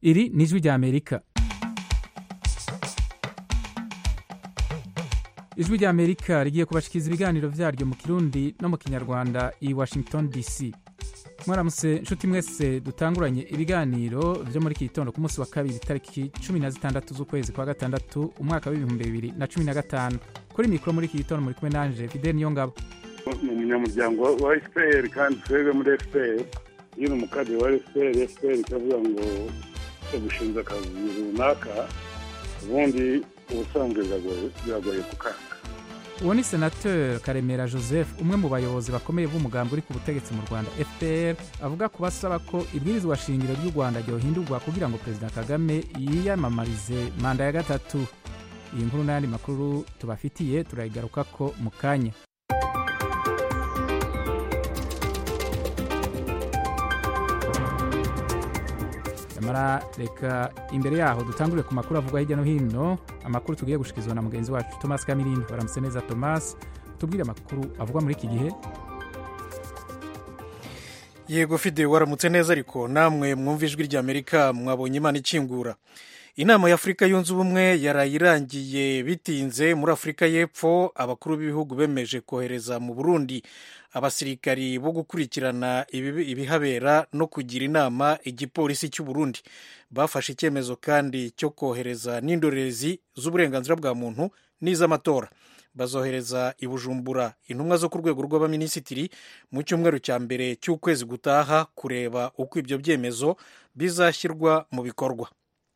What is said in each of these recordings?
iri ni ijwi ry'amerika ijwi ry'amerika rigiye kubashikiriza ibiganiro vyaryo mu kirundi no mu kinyarwanda i washington dc mwaramutse nshuti mwese dutanguranye ibiganiro vyo muri iki gitondo ku munsi wa kabiri tariki cumi na zitandatu z'ukwezi kwa gatandatu umwaka w'ibihumbi bibiri na cumi na gatanu kuri mikoro muri iki gitondo muri kumwe nanje fidel niyongabo ni umunyamuryango wa fpr kandi twebwe muri fpr iyo ni umukadiri wa fpr fpr ikavuga ngo gushinza akazi runaka ubundi ubusanzwe biragoye kukanga uwo ni senateur karemera joseph umwe mu bayobozi bakomeye b'umugambi uri ku butegetsi mu rwanda fpr avuga ku basaba ko ibwirizwa shingiro ry'u rwanda ryohindurwa kugira ngo perezida kagame yiyamamarize manda ya gatatu iyi nkuru n'ayandi makuru tubafitiye turayigarukako mu kanya nyamara reka imbere yaho dutangure ku makuru avugwa hirya no hino amakuru tugiye gushyikirizwa na mugenzi wacu thomas kamirindi baramutse neza thomas tubwire amakuru avugwa muri iki gihe yego fide waramutse neza ariko namwe mwumva ijwi ry'amerika mwabonye imana ikingura inama y'afurika yunze ubumwe yaraye irangiye bitinze muri afurika y'epfo abakuru b'ibihugu bemeje kohereza mu burundi abasirikari bo gukurikirana ibihabera no kugira inama igipolisi cy'u Burundi bafashe icyemezo kandi cyo kohereza n'indorerezi z'uburenganzira bwa muntu n'iz'amatora bazohereza i bujumbura intumwa zo ku rwego rw'abaminisitiri mu cyumweru cya mbere cy'ukwezi gutaha kureba uko ibyo byemezo bizashyirwa mu bikorwa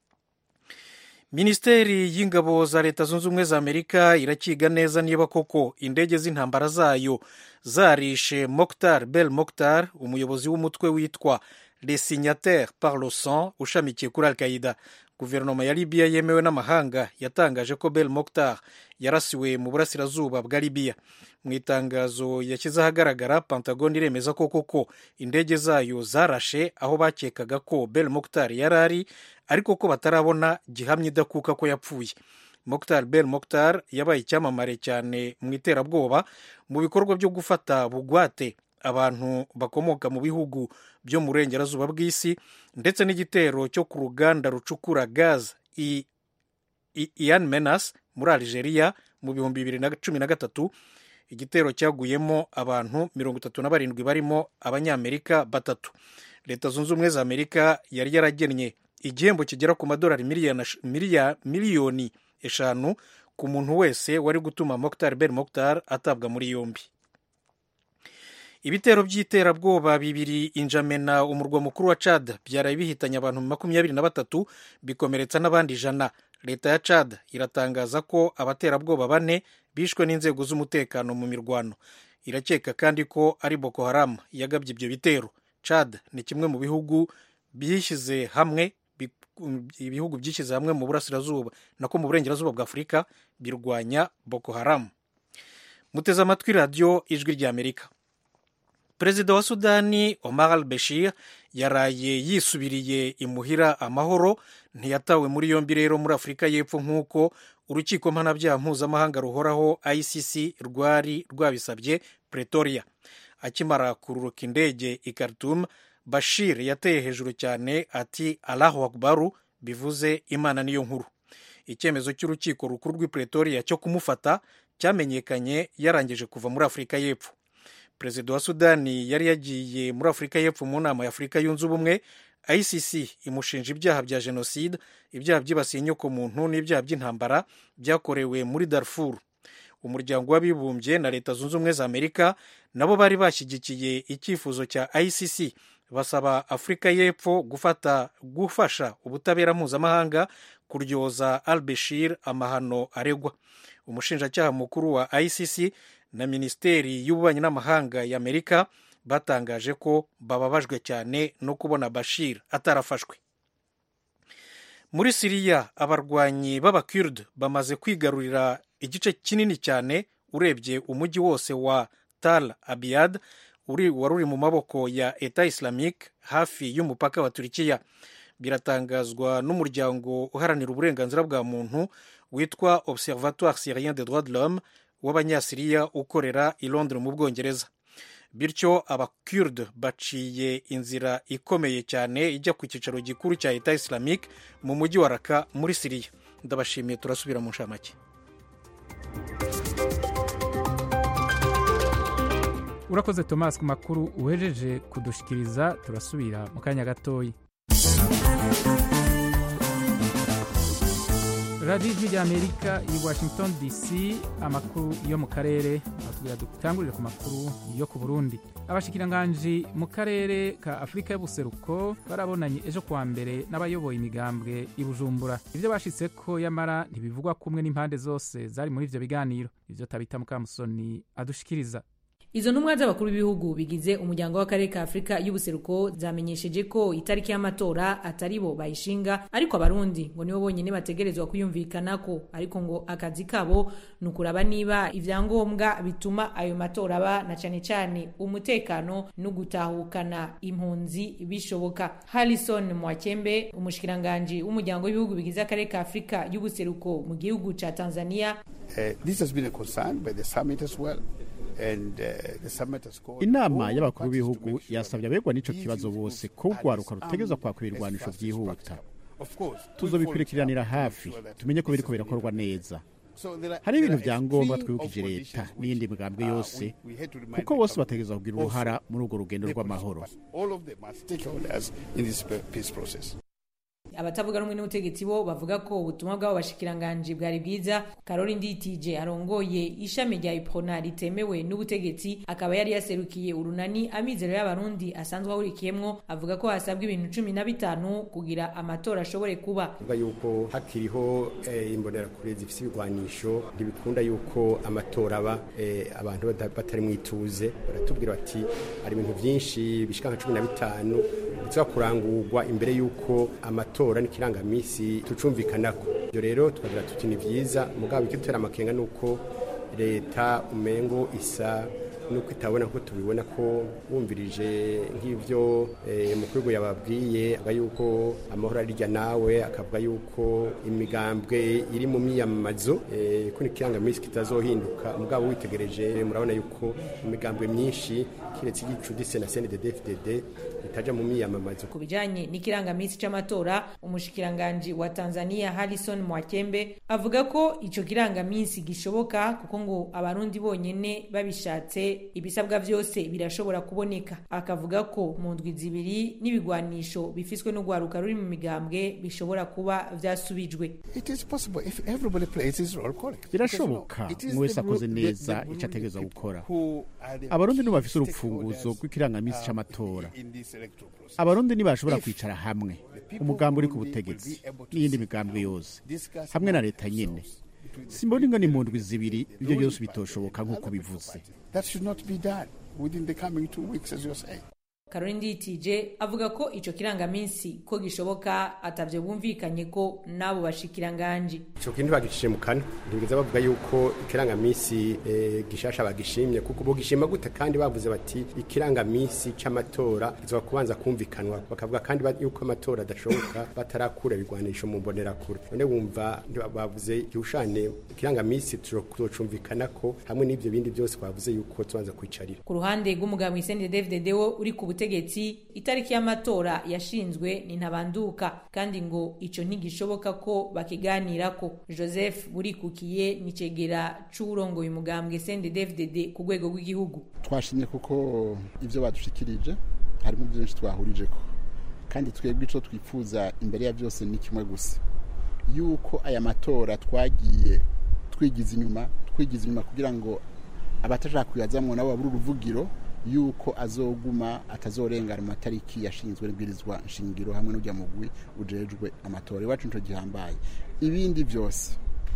minisiteri y'ingabo za leta zunze ubumwe za amerika irakiga neza niba koko indege z'intambara zayo zarishe moktar bel moktar umuyobozi w'umutwe witwa le signataire par le sang ushamikiye kuri al qaida guverinoma ya libiya yemewe n'amahanga yatangaje ko bel moktar yarasiwe mu burasirazuba bwa libiya mu itangazo yashyize ahagaragara pentagon iremeza ko koko indege zayo zarashe aho bakekaga ko bel moktar yari ari ariko ko batarabona gihamya idakuka ko yapfuye moktar bel moktar yabaye icyamamare cyane mu iterabwoba mu bikorwa byo gufata bugwate abantu bakomoka mu bihugu byo mu burengerazuba bw'isi ndetse n'igitero cyo ku ruganda rucukura gaz ian menas muri algeria mu bihumbi bibiri na cumi na gatatu igitero cyaguyemo abantu mirongo itatu na barindwi barimo abanyamerika batatu leta zunze ubumwe za amerika yari yaragennye igihembo kigera ku madolari miliyoni eshanu ku muntu wese wari gutuma moktar ben moktar atabwa muri yombi ibitero by'iterabwoba bibiri injamena umurwa mukuru wa cad byaraye bihitanye abantu makumyabiri na batatu bikomeretsa n'abandi ijana leta ya cad iratangaza ko abaterabwoba bane bishwe n'inzego z'umutekano mu mirwano irakeka kandi ko ari boko haram yagabye ibyo bitero cad ni kimwe mu bihugu byishyize hamwe ibihugu byishyize hamwe mu burasirazuba nako mu burengerazuba bwa afurika birwanya boko haram muteze amatwi radiyo ijwi ry'amerika perezida wa sudani omar al bashir yaraye yisubiriye imuhira amahoro ntiyatawe muri yombi rero muri afurika y'epfo nk'uko urukiko mpanabyaha mpuzamahanga ruhoraho icc rwari rwabisabye pretoria akimara kururuka indege i khartoum bashir yateye hejuru cyane ati allahu akbaru bivuze imana niyo nkuru icyemezo cy'urukiko rukuru rw'i pretoria cyo kumufata cyamenyekanye yarangije kuva muri afurika y'epfo perezida wa sudani yari yagiye muri afurika y'epfo mu nama ya afurika yunze ubumwe icc imushinja ibyaha bya jenoside ibyaha byibasiye inyokomuntu n'ibyaha by'intambara byakorewe muri darfur umuryango w'abibumbye na leta zunze ubumwe za amerika nabo bari bashyigikiye icyifuzo cya icc basaba afurika y'epfo gufata gufasha ubutabera mpuzamahanga kuryoza al bashir amahano aregwa umushinjacyaha mukuru wa icc na minisiteri y'ububanyi n'amahanga y'amerika batangaje ko bababajwe cyane no kubona bashir atarafashwe muri siriya abarwanyi b'abakird bamaze kwigarurira igice kinini cyane urebye umujyi wose wa tal abiyad wari uri mu maboko ya eta islamique hafi y'umupaka wa turikiya biratangazwa n'umuryango uharanira uburenganzira bwa muntu witwa observatoire syrien de droit de l'homme w'abanyasiriya ukorera i londres mu bwongereza bityo abakurde baciye inzira ikomeye cyane ijya ku cyicaro gikuru cya leta islamique mu mujyi wa raka muri siriya ndabashimiye turasubira mu nshamake urakoze thomas ku makuru uhejeje kudushikiriza turasubira mu kanya gatoya radiyo ijwi ry'amerika i washington dc amakuru yo mu karere atubwira dutangurire ku makuru yo ku burundi abashikiranganji mu karere ka afurika y'ubuseruko barabonanye ejo kuwa mbere n'abayoboye imigambwe i bujumbura ibyo bashitse ko yamara ntibivugwa kumwe n'impande zose zari muri ivyo biganiro ivyo tabita mukamusoni adushikiriza izo ntumwa z'abakuru b'ibihugu bigize umuryango w'akarere ka afurika y'ubuseruko zamenyesheje ko itariki y'amatora atari bo bayishinga ariko abarundi ngo nibo bonyine bategerezwa kuyumvikanako ariko ngo akazi kabo ni ukuraba niba ibyangombwa bituma ayo matora aba na cyane cyane umutekano no gutahukana impunzi bishoboka harrison mwakembe umushikiranganji w'umuryango w'ibihugu bigize akarere ka afurika y'ubuseruko mu gihugu ca tanzania Uh, this has been a concern by the summit as well. inama y'abakuru b'ibihugu yasabye abegwa n'icyo kibazo bose ko urwaruka rutegerezwa kwaka ibirwanisho byihuta tuzobikurikiranira hafi tumenye ko biriko birakorwa neza hari ibintu bya ngombwa twibukije leta n'iyindi migambwe yose kuko bose bategerezwa kugira uruhara muri urwo rugendo rw'amahoro abatavuga rumwe n'ubutegetsi bo bavuga ko ubutumwa bw'abo bashikiranganji bwari bwiza karori nditije arongoye ishami rya iprona ritemewe n'ubutegetsi akaba yari yaserukiye urunani amizero y'abarundi asanzwe ahurikiyemwo avuga ko hasabwa ibintu cumi na bitanu kugira amatora ashobore kuba avuga yuko hakiriho eh, imbonerakure zifise ibigwanisho ntibikunda yuko amatora aba eh, abantu bata- batari mu ituze baratubwira bati hari ibintu byinshi bishika nka cumi na bitanu biza kurangurwa imbere yuko amatora n'ikirangamisi tucumvikanako ibyo rero tukagira tuti ni byiza mugabo ikidutera amakenga ni uko leta umengo isa nuko itabona ko tubibona ko wumvirije nk'ibyo eh, mukuru yababwiye avuga yuko amahoro arirya nawe akavuga yuko imigambwe iri mu myiyamamazo eh, ko n'ikirangamisi kitazohinduka mugabo witegereje murabona yuko imigambwe myinshi kiretse igicudise na CNDD-FDD itaja mu myiyamamazo ku bijanye n'ikirangamisi c'amatora umushikiranganji wa tanzania harrison mwakembe avuga ko ico kirangamisi gishoboka kuko ngo abarundi bonyene babishatse ibisabwa vyose birashobora kuboneka akavuga ko mu ndwi zibiri n'ibigwanisho bifiswe n'urwaruka ruri mu migambwe bishobora kuba vyasubijwe It is possible if everybody plays his role correctly. birashoboka Because, you know, umwe wese it is akoze the- the- neza the icyo ategerezwa Burundi gukora who are the abarundi nibo key bafise urufunguzo stakeholders, rw'ikirangamisi uh, c'amatora in this electoral process. abarundi ntibashobora If kwicara hamwe people umugambi uri ku who will be butegetsi able to n'iyindi sit migambwe down, yose discuss hamwe na among leta nyene themselves between the simbona ingana political imundwi zibiri parties, ibyo the byose ruling bitoshoboka party, nk'uko and the political bivuze parties. That should not be done within the coming two weeks, as you're saying. karori nditije avuga ko ico kirangamisi ko gishoboka atavyo bumvikanye ko n'abo bashikiranganji ico kintu bagicishije mu kanwa ntibigeze bavuga yuko ikirangamisi eh, gishasha bagishimye kuko bogishima gute kandi bavuze bati ikirangamisi c'amatora kizoba kubanza kumvikanwa bakavuga kandi ba- yuko amatora adashoboka batarakura ibigwanisho mu mbonerakure none wumva ntiba- bavuze igihushane ikirangamisi tuzocumvikanako hamwe n'ivyo bindi byose bavuze yuko tubanza kwicarira ku ruhande rw'umugabo Isende David wo uri ku butegetsi itariki y'amatora yashinzwe ni ntabanduka kandi ngo ico ntigishoboka ko bakiganirako Joseph Burikukiye ni cegera c'urongoye umugambwe Isende David ku rwego rw'igihugu twashimye kuko ibyo badushikirije harimo byinshi twahurije ko kandi twebwe icyo twifuza imbere ya byose ni kimwe gusa yuko aya matora twagiye twigiza inyuma twigiza inyuma kugira ngo abatashaka kuyazamwo nabo babura uruvugiro yuko azoguma atazorengana mu matariki yashinzwe n'ibwirizwa nshingiro hamwe n'ujya mugwi ujejwe amatora iwacu nico gihambaye ibindi byose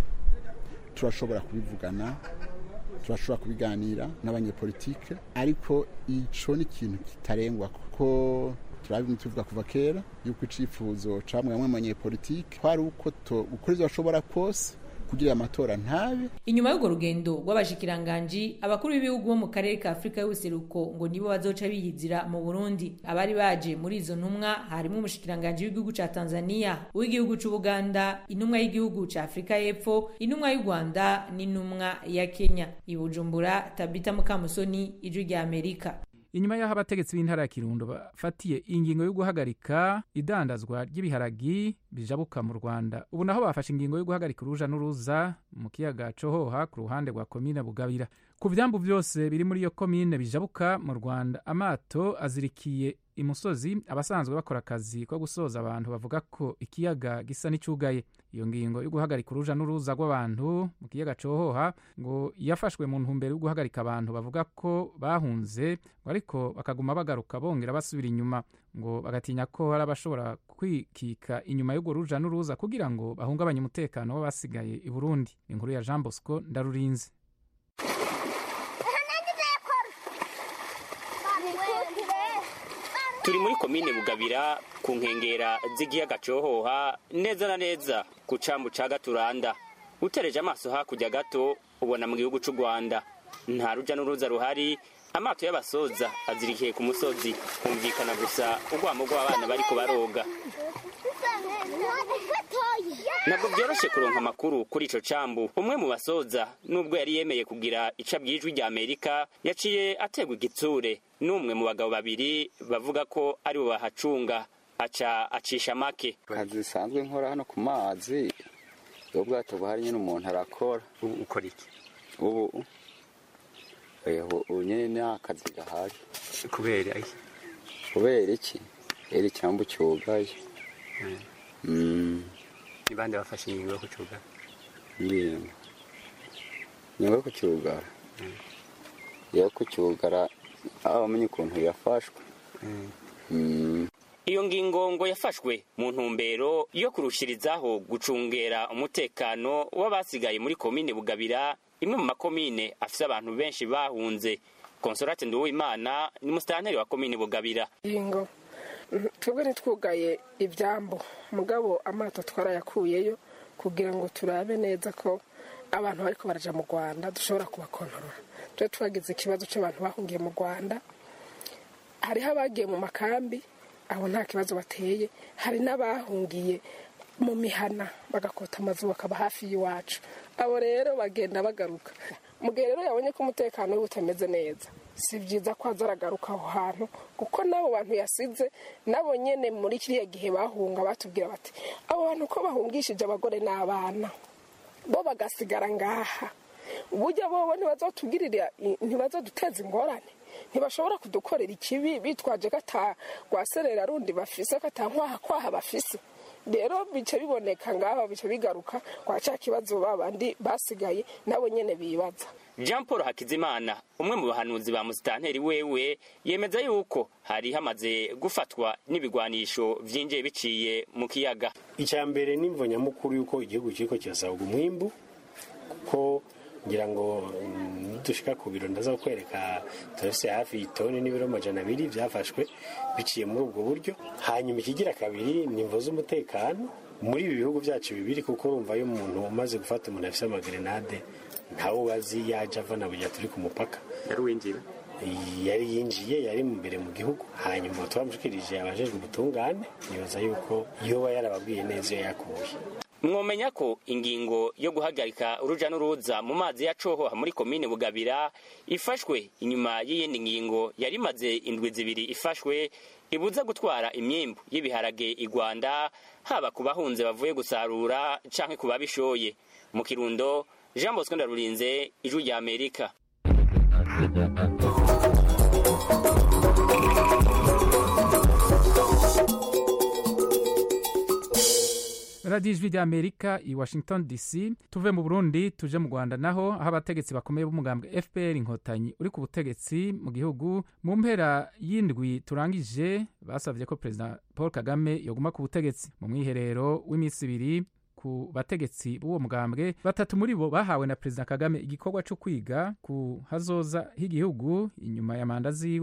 turashobora kubivugana turashobora kubiganira n'abanyepolitike ariko ico ni ikintu kitarengwa kuko turabimwe tuvuga kuva kera yuko icifuzo camwe bamwe mu banyepolitike kwari uko to- gukora ivyo bashobora kose kugira amatora ntabe inyuma y'urwo rugendo rw'abashikiranganji abakuru b'ibihugu bo mu karere ka afurika y'ubuseruko ngo nibo bazoca biyizira mu burundi abari baje muri izo ntumwa harimo umushikiranganji w'igihugu ca tanzania uw'igihugu c'ubuganda intumwa y'igihugu ca afurika y'epfo intumwa y'u rwanda n'intumwa ya kenya i bujumbura tabita mukamusoni ijwi rya amerika inyuma y'aho abategetsi b'intara ya kirundo bafatiye ingingo yo guhagarika idandazwa ry'ibiharagi bijabuka mu rwanda ubu naho bafashe ingingo yo guhagarika uruja n'uruza mu kiyaga cohoha ku ruhande rwa komine bugabira ku vyambu vyose biri muri iyo komine bijabuka mu rwanda amato azirikiye imusozi abasanzwe bakora akazi ko gusoza abantu bavuga ko ikiyaga gisa n'icugaye iyo ngingo yo guhagarika uruja n'uruza rw'abantu mu kiyaga cohoha ngo yafashwe mu ntumbero yo guhagarika abantu bavuga ko bahunze ngo ariko bakaguma bagaruka bongera basubira inyuma ngo bagatinya ko hari abashobora kwikika inyuma y'urwo ruja n'uruza kugira ngo bahungabanye umutekano w'abasigaye i burundi inkuru ya jean bosco ndarurinze turi muri komine bugabira ku nkengera z'igiyaga cohoha neza na neza ku cambu ca gaturanda utereje amaso hakurya gato ubona mu gihugu c'u rwanda nta ruja n'uruza ruhari amato y'abasoza azirikiye ku musozi humvikana gusa urwamo rw'abana bariko baroga ntabwo byoroshe kuronka amakuru kuri ico cambu umwe mu basoza nubwo yari yemeye kugira ica bw'ijwi rya amerika yaciye ategwa igitsure n'umwe mu bagabo babiri bavuga ko ari bo bahacunga aca acisha make akazi bisanzwe nkora hano ku mazi iyo bwato buhari nyine umuntu arakora ukora iki ubu ubu nyine ni akazi gahari kubera iki kubera iki rero icyambu cyugaye ni bande bafashe ingingo yo kucyugara ingingo ingingo yo kucyugara yo kucyugara aho bamenye ukuntu yafashwe iyo ngingo ngo yafashwe mu ntumbero yo kurushirizaho gucungera umutekano w'abasigaye muri komine bugabira imwe mu makomine afise abantu benshi bahunze konsolate nduwimana ni musitanteri wa komine bugabira ingingo twebwe ntitwugaye ibyambu mugabo amato twarayakuyeyo kugira ngo turabe neza ko abantu bariko baraja mu rwanda dushobora kubakontorora twe twagize ikibazo cy'abantu bahungiye mu rwanda hariho abagiye mu makambi abo nta kibazo bateye hari n'abahungiye mu mihana bagakota amazu bakaba hafi y'iwacu abo rero bagenda bagaruka mu gihe rero yabonye ko umutekano we utameze neza si byiza ko aza aragaruka aho hantu kuko n'abo bantu yasize nabo nyine muri kiriya gihe bahunga batubwira bati abo bantu ko bahungishije abagore n'abana bo bagasigara ngaha uburyo bobo ntibazotugirira ntibazoduteza ingorane ntibashobora kudukorera ikibi bitwaje ko atagwaserera rundi bafise ko atankwaha kwaha bafise rero bice biboneka ngaho bice bigaruka kwa cya kibazo babandi basigaye nabo nyene bibaza jean paul hakizimana umwe mu bahanuzi ba musitanteri wewe yemeza yuko hari hamaze gufatwa n'ibigwanisho vyinjiye biciye mu kiyaga icya mbere n'imvo nyamukuru y'uko igihugu kiriko kirasabwa umwimbu kuko ngira ngo dushika ku biro ndaza kwereka turafise hafi itoni n'ibiro amajana abiri byafashwe biciye muri ubwo buryo hanyuma ikigira kabiri ni imvo z'umutekano muri ibi bihugu byacu bibiri kuko urumva iyo umuntu umaze gufata umuntu afise amagrenade ntawe ubazi yaje ava na burya turi ku mupaka yari winjira yari yinjiye yari imbere mu gihugu hanyuma twamushikirije abajejwe ubutungane nibaza yuko yoba yarababwiye neza iyo yakuye mwomenya ko ingingo yo guhagarika uruja n'uruza mu mazi ya cohoha muri komine bugabira ifashwe inyuma y'iyindi ngingo yari imaze indwi zibiri ifashwe ibuza gutwara imyimbu y'ibiharage i rwanda haba ku bahunze bavuye gusarura canke ku babishoye mu kirundo jean bosco ndarurinze ijwi rya amerika radiyo ijwi rya amerika i washington dc tuve mu burundi tuje mu rwanda naho aho abategetsi bakomeye b'umugambwe fpr inkotanyi uri ku butegetsi mu gihugu mu mpera y'indwi turangije basabye ko perezida paul kagame yoguma ku butegetsi mu mwiherero w'iminsi ibiri ku bategetsi b'uwo mugambwe batatu muri bo bahawe na perezida kagame igikorwa cyo kwiga ku hazoza h'igihugu inyuma ya manda ziwe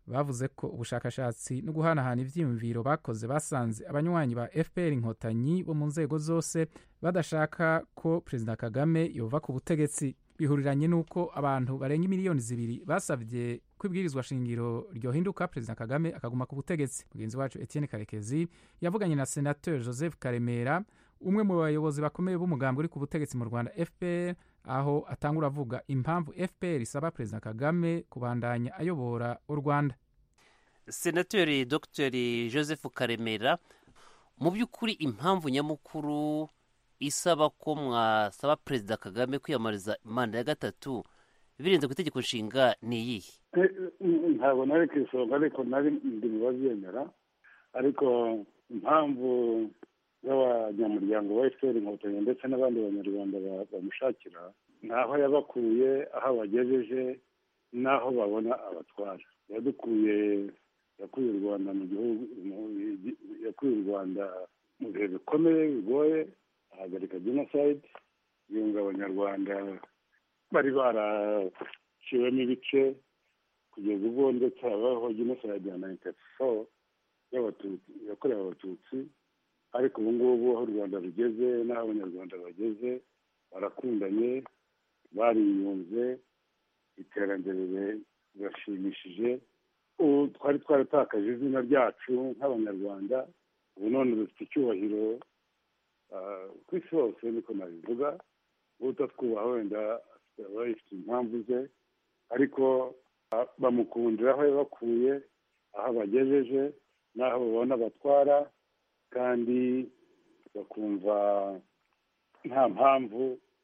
bavuze ko ubushakashatsi no guhanahana ivyiyumviro bakoze basanze abanywanyi ba fpr inkotanyi bo mu nzego zose badashaka ko perezida kagame yova ku butegetsi bihuriranye n'uko abantu barenga imiliyoni zibiri basabye ko ibwirizwa shingiro ryohinduka perezida kagame akaguma ku butegetsi mugenzi wacu etienne karekezi yavuganye na senateur joseph karemera umwe mu bayobozi bakomeye b'umugambi uri ku butegetsi mu rwanda fpr aho atangura avuga impamvu fpr isaba perezida kagame kubandanya ayobora u rwanda senateri dr joseph karemera mu by'ukuri impamvu nyamukuru isaba ko mwasaba perezida kagame kwiyamamariza manda ya gatatu birenze ku itegeko nshinga ni iyihe ntabwo nari ku isonga ariko nari ndi mu babyemera ariko impamvu z'abanyamuryango ba efuperi inkotanyi ndetse n'abandi banyarwanda bamushakira ni aho yabakuye aho abagejeje n'aho babona abatwara yadukuye yakuye u rwanda mu gihugu yakuye u rwanda mu bihe bikomeye bigoye ahagarika jenoside yunga abanyarwanda bari baraciwemo ibice kugeza ubwo ndetse habaho jenoside ya nayiniti foru yakorewe abatutsi ariko ubu ngubu aho u rwanda rugeze n'aho abanyarwanda bageze barakundanye bariyunze iterambere rirashimishije ubu twari twaratakaje izina ryacu nk'abanyarwanda ubu none dufite icyubahiro ku isi hose niko nabivuga utatwubaha wenda aba yifite impamvu ze ariko bamukundira aho yabakuye aho abagejeje n'aho babona batwara kandi bakumva nta mpamvu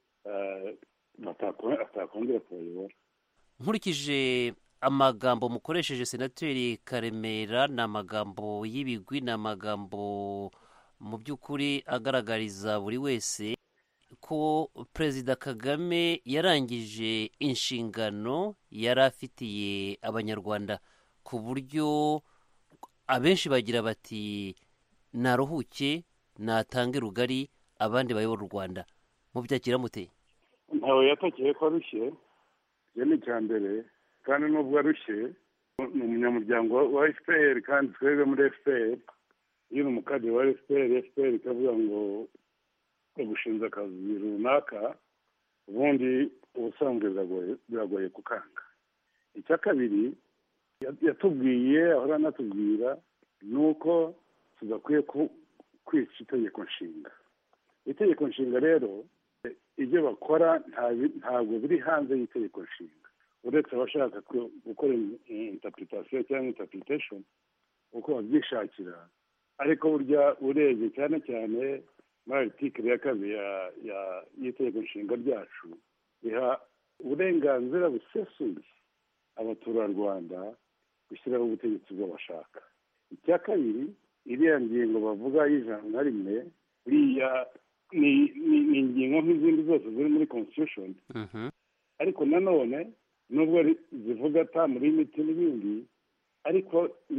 atakongera kubayobora nkurikije amagambo mukoresheje senateri karemera ni amagambo y'ibigwi ni amagambo mu by'ukuri agaragariza buri wese ko perezida kagame yarangije inshingano yari afitiye abanyarwanda ku buryo abenshi bagira bati naruhuke natange rugari abandi bayobora u rwanda mubyakira mute ntawe yatakeye ko arushye iyo ni icya mbere kandi nubwo arushye ni umunyamuryango wa fpr kandi twebwe muri fpr iyo ni umukadiri wa fpr fpr ikavuga ngo gushinza akazi runaka ubundi ubusanzwe biragoye kukanga icya kabiri yatubwiye ahora anatubwira ni uko tudakwiye kwica itegeko nshinga itegeko nshinga rero ibyo bakora ntabwo biri hanze y'itegeko nshinga uretse abashaka gukora intapuritation cyangwa intapuritation uko babyishakira ariko burya urebye cyane cyane muri aritikiri ya kabiri y'itegeko nshinga ryacu biha uburenganzira busesuye abaturarwanda gushyiraho ubutegetsi bwo bashaka icya kabiri iriya ngingo bavuga y'ijana na rimwe buriya ni ingingo nk'izindi zose ziri muri constitution ariko nanone nubwo zivuga ata muri imiti n'ibindi ariko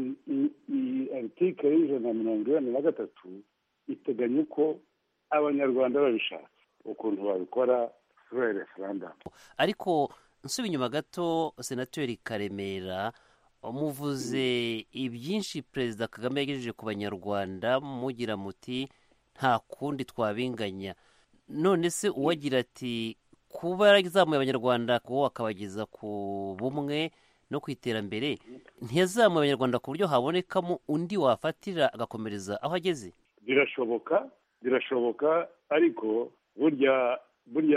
iyi aritikiri y'ijana na mirongo inani na gatatu iteganya uko abanyarwanda babishatse ukuntu babikora kuri referandamu ariko nsuba inyuma gato senateri karemera muvuze ibyinshi perezida kagame yagejeje ku banyarwanda mugira muti nta kundi twabinganya none se uwagira ati kuba yarazamuye abanyarwanda kuba akabageza ku bumwe no ku iterambere ntiyazamuye abanyarwanda ku buryo habonekamo undi wafatira agakomereza aho ageze birashoboka birashoboka ariko burya burya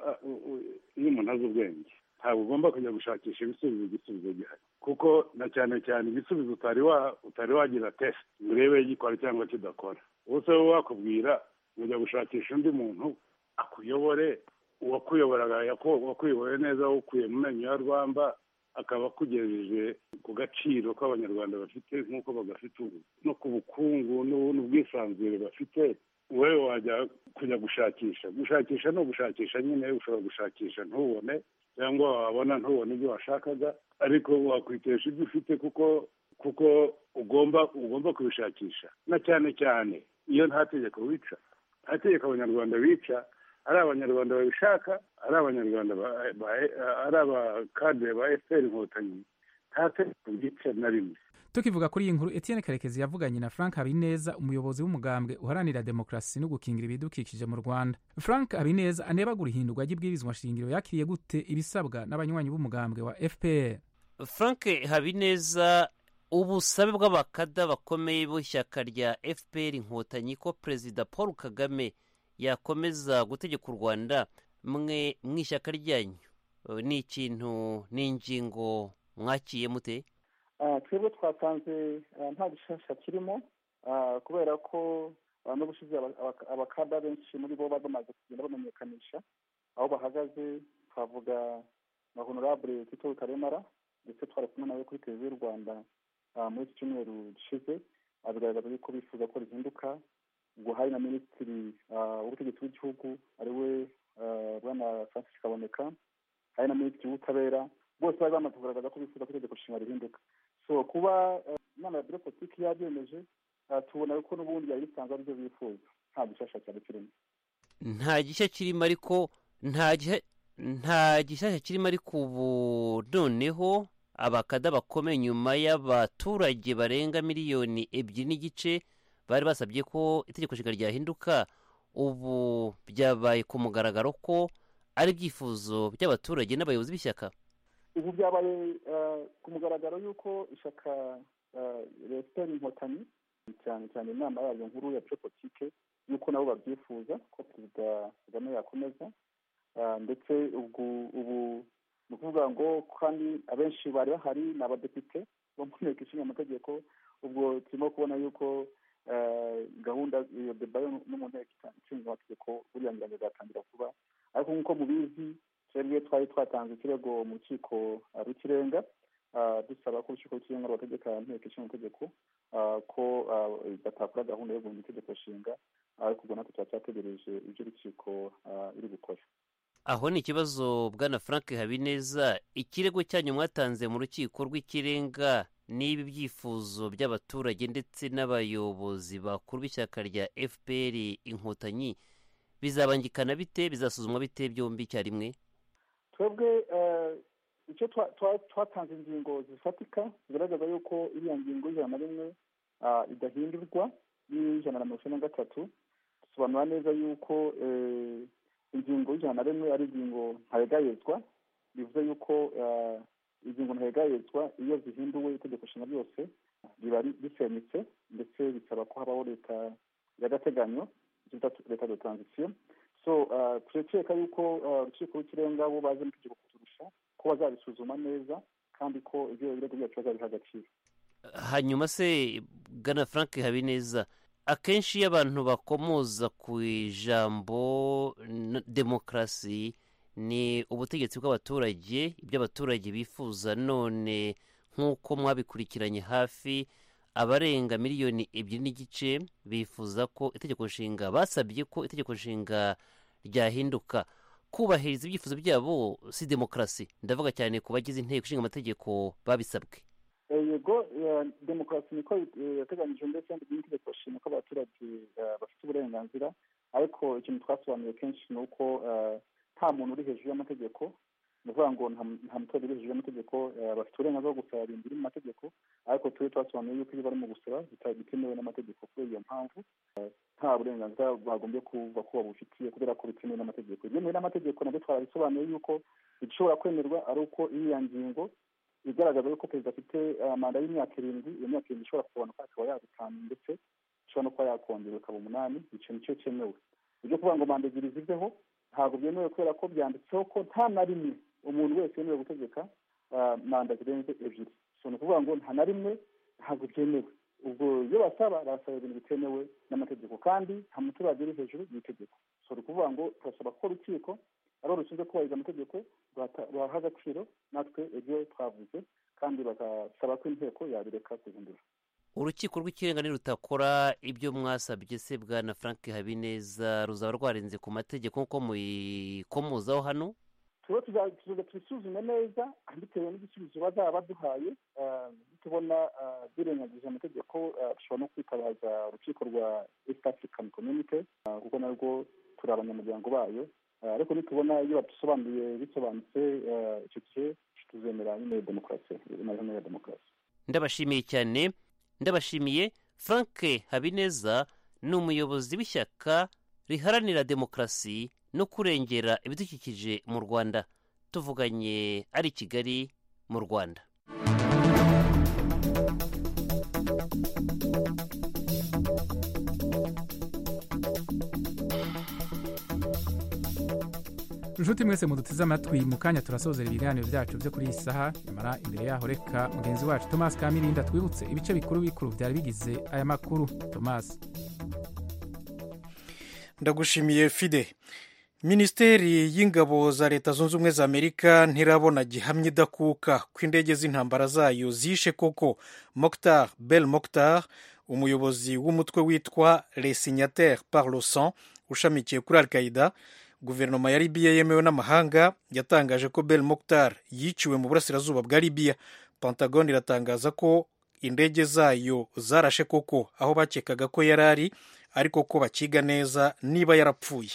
iyo umuntu azi ubwenge ntabwo ugomba kujya gushakisha ibisubizo igisubizo gihari kuko na cyane cyane igisubizo utari wagira tesite ngo urebe gikora cyangwa kidakora ubu se wowe wakubwira ujya gushakisha undi muntu akuyobore uwakuyoboraga wakuyoboye neza wukuye mu menyo ya rwamba akaba akugejeje ku gaciro k'abanyarwanda bafite nk'uko bagafite ubu no ku bukungu n'ubwisanzure bafite wowe wajya kujya gushakisha gushakisha ni ugushakisha nyine ushobora gushakisha ntubone cyangwa wabona ntubone ibyo washakaga ariko wakwitesha ibyo ufite kuko kuko ugomba ugomba kubishakisha na cyane cyane iyo nta tegeko wica nta tegeko abanyarwanda bica ari abanyarwanda babishaka ari abanyarwanda ari abakadire ba efuperi inkotanyi nta tegeko ryica na rimwe tukivuga kuri iyi nkuru etienne karekezi yavuganye na frank habineza umuyobozi w'umugambwe uharanira demokarasi no gukingira ibidukikije mu rwanda frank habineza anebagura ihindurwa ry'ibwirizwa shingiro yakiriye gute ibisabwa n'abanywanyi b'umugambwe wa fpr frank habineza ubusabe bw'abakada bakomeye b'ishyaka rya fpr inkotanyi ko perezida paul kagame yakomeza gutegeka u rwanda mwe mu ishyaka ryanyu ni ikintu ni ingingo mwakiye mute twebwe twatanze nta gishasha kirimo kubera ko n'ubushize abakada benshi muri bo bari bamaze kugenda bamenyekanisha aho bahagaze twavuga na honorable tito rutaremara ndetse twari kumwe nawe kuri televiziyo y'u rwanda muri iki cyumweru gishize bigaragaza yuko bifuza ko rihinduka ubwo hari na minisitiri w'ubutegetsi bw'igihugu ariwe bwana francis kaboneka hari na minisitiri w'ubutabera bose bari bamaze kugaragaza ko bifuza ko itegeko nshinga rihinduka so kuba inama ya biro politiki yabyemeje tubona ko n'ubundi yari bisanzwe aribyo bifuza nta gishasha cyane kirimo nta gishya kirimo ariko nta gishyashya kirimo ariko ubu noneho abakada bakomeye nyuma y'abaturage barenga miliyoni ebyiri n'igice bari basabye ko itegeko nshinga ryahinduka ubu byabaye ku mugaragaro ko ari ibyifuzo by'abaturage n'abayobozi b'ishyaka ubu byabaye ku mugaragaro y'uko ishyaka leta inkotanyi cyane cyane inama yayo nkuru ya politike y'uko nabo babyifuza ko perezida kagame yakomeza ndetse ubwo ubu ni ukuvuga ngo kandi abenshi bari bahari ni abadepite bo mu nteko ishinga amategeko ubwo turimo kubona y'uko gahunda iyo deba no mu nteko ishinga amategeko buriya ngira ngo izatangira vuba ariko nk'uko mubizi twebwe twari twatanze ikirego mu rukiko rw'ikirenga dusaba ko urukiko rw'ikirenga rwategeka nteko ishinga amategeko ko batakora gahunda yo guhindura itegeko nshinga ariko ubwo natwe tuba cyategereje ibyo urukiko iri gukora aho ni ikibazo bwana frank habineza ikirego cyanyu mwatanze mu rukiko rw'ikirenga n'ibi byifuzo by'abaturage ndetse n'abayobozi bakuru b'ishyaka rya fpr inkotanyi bizabangikana bite bizasuzumwa bite byombi icyarimwe twebwe icyo twatanze ingingo zifatika zigaragaza yuko iriya ngingo y'ijana na rimwe idahindurwa y'ijana na mirongo icyenda na gatatu dusobanura neza yuko ingingo y'ijana na rimwe ari ingingo ntarengayezwa bivuze yuko ingingo ntarengayezwa iyo zihinduwe itegeko nshinga ryose riba risemitse ndetse bisaba ko habaho leta y'agateganyo leta de transition so turekeka yuko urukiko rw'ikirenga bo bazi n'itegeko kuturusha ko bazabisuzuma neza kandi ko ibyo birego byacu bazabiha agaciro hanyuma se bwana frank habineza akenshi iyo abantu bakomoza ku ijambo demokarasi ni ubutegetsi bw'abaturage ibyo abaturage bifuza none nk'uko mwabikurikiranye hafi abarenga miliyoni ebyiri n'igice bifuza ko itegeko nshinga basabye ko itegeko nshinga ryahinduka kubahiriza ibyifuzo byabo si demokarasi ndavuga cyane ku bagize inteko ishinga amategeko babisabwe yego demokarasi niko yateganyije ndetse n'itegeko nshinga ko abaturage bafite uburenganzira ariko ikintu twasobanuye kenshi ni uko nta muntu uri hejuru y'amategeko ni ukuvuga ngo nta muturage uri hejuru y'amategeko bafite uburenganzira bwo gusaba ibintu biri mu mategeko ariko tube twasobanuye yuko iyo bari mu gusaba bitemewe n'amategeko kubera iyo mpamvu nta burenganzira bagombye kuva ko babufitiye kubera ko bitemewe n'amategeko ibyemewe n'amategeko nabyo twarabisobanuye yuko igishobora kwemerwa ari uko iriya ngingo igaragaza yuko perezida afite manda y'imyaka irindwi iyo myaka irindwi ishobora kugabanuka akaba yaba itanu ndetse ishobora no kuba yakongera ikaba umunani icyo nicyo cyemewe ibyo kuvuga ngo manda ebyiri ziveho ntabwo byemewe kubera ko byanditseho ko nta na rimwe umuntu wese wemerewe gutegeka manda zirenze ebyiri so ni ukuvuga ngo nta na rimwe ntabwo byemewe ubwo iyo basaba barasaba ibintu bitemewe n'amategeko kandi nta muturage uri hejuru y'itegeko so ni ukuvuga ngo turasaba ko urukiko ari rushinzwe kubahiriza amategeko baha agaciro natwe ibyo twavuze kandi bagasaba ko inteko yabireka guhindura urukiko rw'ikirenga nirutakora ibyo mwasabye se bwana frank habineza ruzaba rwarenze ku mategeko nk'uko muyikomozaho hano tuba tubisuzume neza bitewe n'igisubizo bazaba baduhaye tubona birengagije amategeko dushobora no kwitabaza urukiko rwa east african community kuko narwo turi abanyamuryango bayo ariko nitubona iyo badusobanuriye bisobanutse icyo gihe tuzemera inzira nyine demokarasi amahame ya demokarasi ndabashimiye cyane ndabashimiye frank habineza ni umuyobozi w'ishyaka riharanira demokarasi no kurengera ibidukikije mu rwanda tuvuganye ari i kigali mu rwanda inshuti mwese muduteze amatwi mu kanya turasozera ibiganiro byacu byo kuri iyi saha nyamara imbere yaho reka mugenzi wacu tomasi kamirinda twibutse ibice bikuru bikuru byari bigize aya makuru tomasi ndagushimiye fide minisiteri y'ingabo za leta zunze ubumwe za amerika ntirabona gihamya idakuka ko indege z'intambara zayo zishe koko mokhtar bel mokhtar umuyobozi w'umutwe witwa resignatere par le sang ushamikiye kuri al qaida guverinoma ya libiya yemewe n'amahanga yatangaje ko bel mokhtar yiciwe mu burasirazuba bwa libiya pentagon iratangaza ko indege zayo zarashe koko aho bakekaga ko yari ari ariko ko bakiga neza niba yarapfuye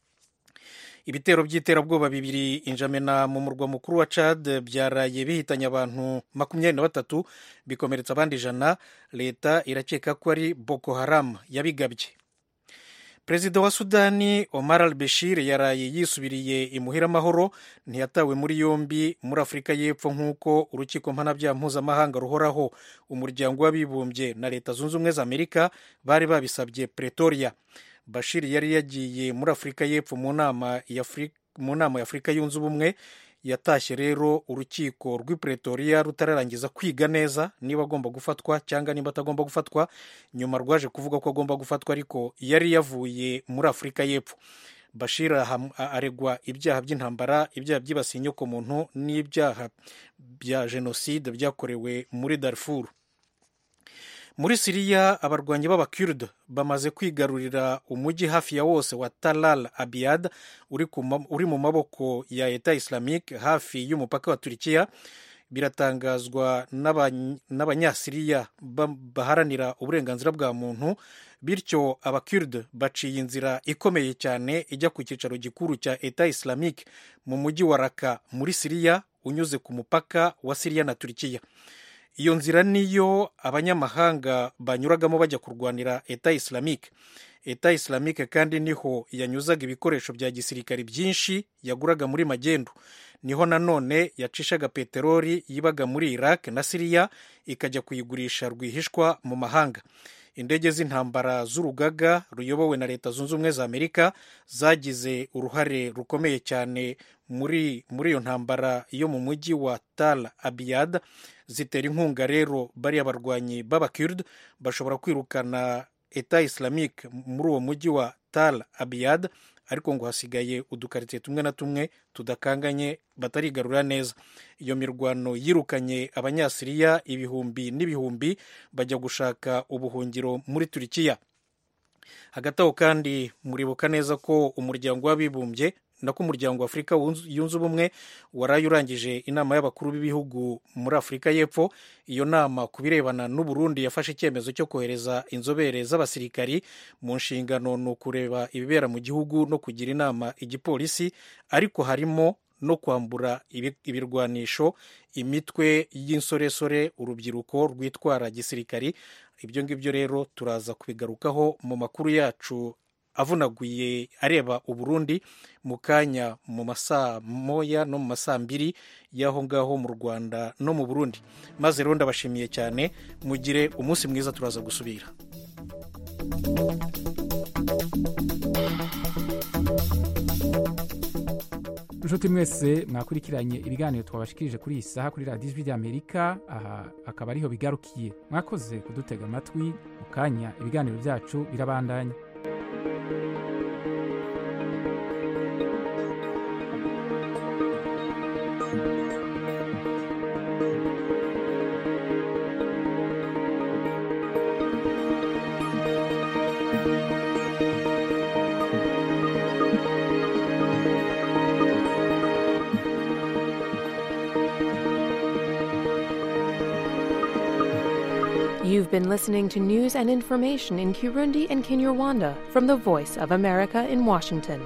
ibitero by'iterabwoba bibiri injamena mu murwa mukuru wa Chad byaraye bihitanye abantu makumyabiri na batatu bikomeretsa abandi ijana leta irakeka ko ari boko haram yabigabye perezida wa sudani omar al bashir yaraye yisubiriye imuhira amahoro ntiyatawe muri yombi muri afurika y'epfo nk'uko urukiko mpanabyaha mpuzamahanga ruhoraho umuryango w'abibumbye na leta zunze ubumwe za amerika bari babisabye pretoria bashir yari yagiye muri afurika y'epfo mu nama ya afurika yunze ubumwe yatashye rero urukiko rw'i pretoria rutararangiza kwiga neza niba agomba gufatwa cyangwa niba atagomba gufatwa nyuma rwaje kuvuga ko agomba gufatwa ariko yari yavuye muri afurika y'epfo bashir aregwa ibyaha by'intambara ibyaha byibasiye inyokomuntu n'ibyaha bya jenoside byakorewe muri darfur muri siriya abarwanyi b'abakurde bamaze kwigarurira umujyi hafi ya wose wa talal abiyad uri mu maboko ya eta islamique hafi y'umupaka wa turikiya biratangazwa n'abanyasiriya baharanira uburenganzira bwa muntu bityo abakurde baciye inzira ikomeye cyane ijya ku cyicaro gikuru cya eta islamique mu mujyi wa raka muri siriya unyuze ku mupaka wa siriya na turikiya iyo nzira niyo abanyamahanga banyuragamo bajya kurwanira eta islamique eta islamique kandi niho yanyuzaga ibikoresho bya gisirikare byinshi yaguraga muri magendu niho nanone yacishaga peteroli yibaga muri iraq na siriya ikajya kuyigurisha rwihishwa mu mahanga indege z'intambara z'urugaga ruyobowe na leta zunze ubumwe za amerika zagize uruhare rukomeye cyane muri muri iyo ntambara yo mu mujyi wa tal abiyad zitera inkunga rero bariya barwanyi b'abakird bashobora kwirukana eta islamique muri uwo mujyi wa tal abiyad ariko ngo hasigaye udukaritsiye tumwe na tumwe tudakanganye batarigarurira neza iyo mirwano yirukanye abanyasiriya ibihumbi n'ibihumbi bajya gushaka ubuhungiro muri turikiya hagati aho kandi muribuka neza ko umuryango w'abibumbye nako umuryango wa afurika yunze ubumwe waraye urangije inama y'abakuru b'ibihugu muri afurika y'epfo iyo nama ku birebana n'uburundi yafashe icyemezo cyo kohereza inzobere z'abasirikari mu nshingano ni ukureba ibibera mu gihugu no kugira inama igipolisi ariko harimo no kwambura ibirwanisho imitwe y'insoresore urubyiruko rwitwara gisirikari ibyo ngibyo rero turaza kubigarukaho mu makuru yacu avunaguye areba uburundi mu kanya mu masaa moya no mu masaa mbiri y'aho ngaho mu rwanda no mu burundi maze rero ndabashimiye cyane mugire umunsi mwiza turaza gusubira inshuti mwese mwakurikiranye ibiganiro twabashikirije kuri iyi saha kuri radiyo ijwi ry'amerika aha akaba ariho bigarukiye mwakoze kudutega amatwi mu kanya ibiganiro byacu birabandanya You've been listening to news and information in Kirundi and Kinyarwanda from the Voice of America in Washington.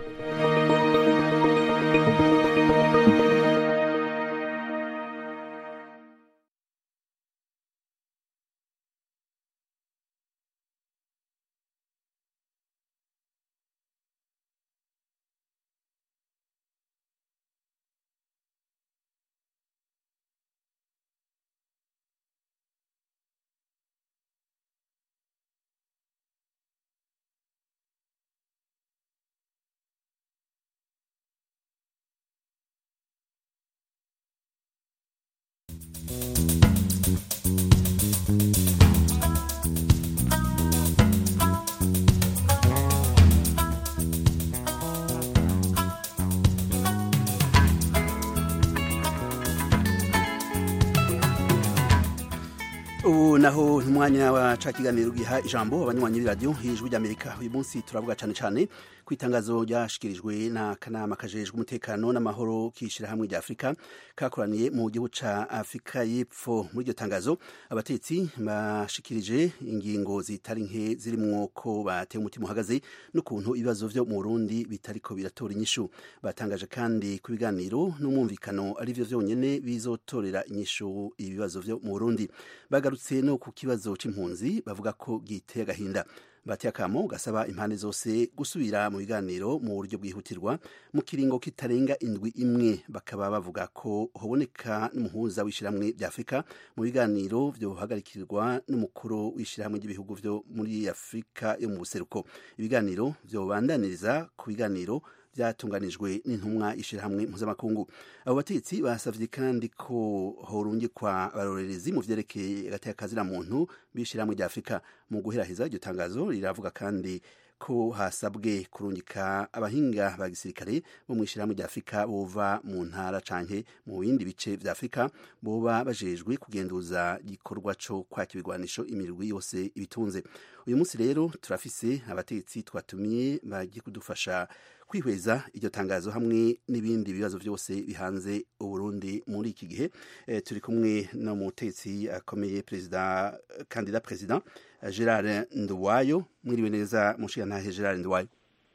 ubu naho umwanya wa ca kiganiro giha ijambo abanywanyi b'iradiyo y'ijwi ry'amerika uyu munsi turavuga cyane cyane ku itangazo ryashikirijwe n'akanama kajejwe umutekano n'amahoro k'ishyirahamwe rya afurika kakoraniye mu gihugu ca afurika y'epfo muri iryo tangazo abatetsi bashikirije ingingo zitari nke zirimwo ko bateye umutima uhagaze n'ukuntu ibibazo vyo mu burundi bitariko biratora inyishu batangaje kandi ku biganiro n'umwumvikano ari vyo vyonyene bizotorera inyishu ibibazo vyo mu burundi bagarutse no ku kibazo c'impunzi bavuga ko giteye agahinda bateye akamo gasaba impande zose gusubira mu biganiro mu buryo bwihutirwa mu kiringo kitarenga indwi imwe bakaba bavuga ko hoboneka n'umuhuza w'ishyirahamwe rya afurika mu biganiro vyohagarikirwa n'umukuru w'ishyirahamwe ry'ibihugu vyo muri afurika yo mu buseruko ibiganiro vyobandaniriza ku biganiro byatunganijwe n'intumwa ishyirahamwe mpuzamakungu abo batetsi basavye kandi ko horungikwa abarorerezi mu vyerekeye agateka muntu b'ishyirahamwe rya afurika mu guheraheza iryo tangazo riravuga kandi ko hasabwe kurungika abahinga ba gisirikare bo mu ishyirahamwe rya afurika bova mu ntara canke mu bindi bice vya afurika boba bajejwe kugenduza igikorwa co kwaka ibigwanisho imirwi yose ibitunze uyu munsi rero turafise abatetsi twatumiye bagiye kudufasha kwihweza iryo tangazo hamwe n'ibindi bibazo byose bihanze uburundi muri iki gihe e, turi kumwe n'umutetsi akomeye perezida kandida perezida gerard nduwayo mwiriwe neza mushigantahe gerard nduwayo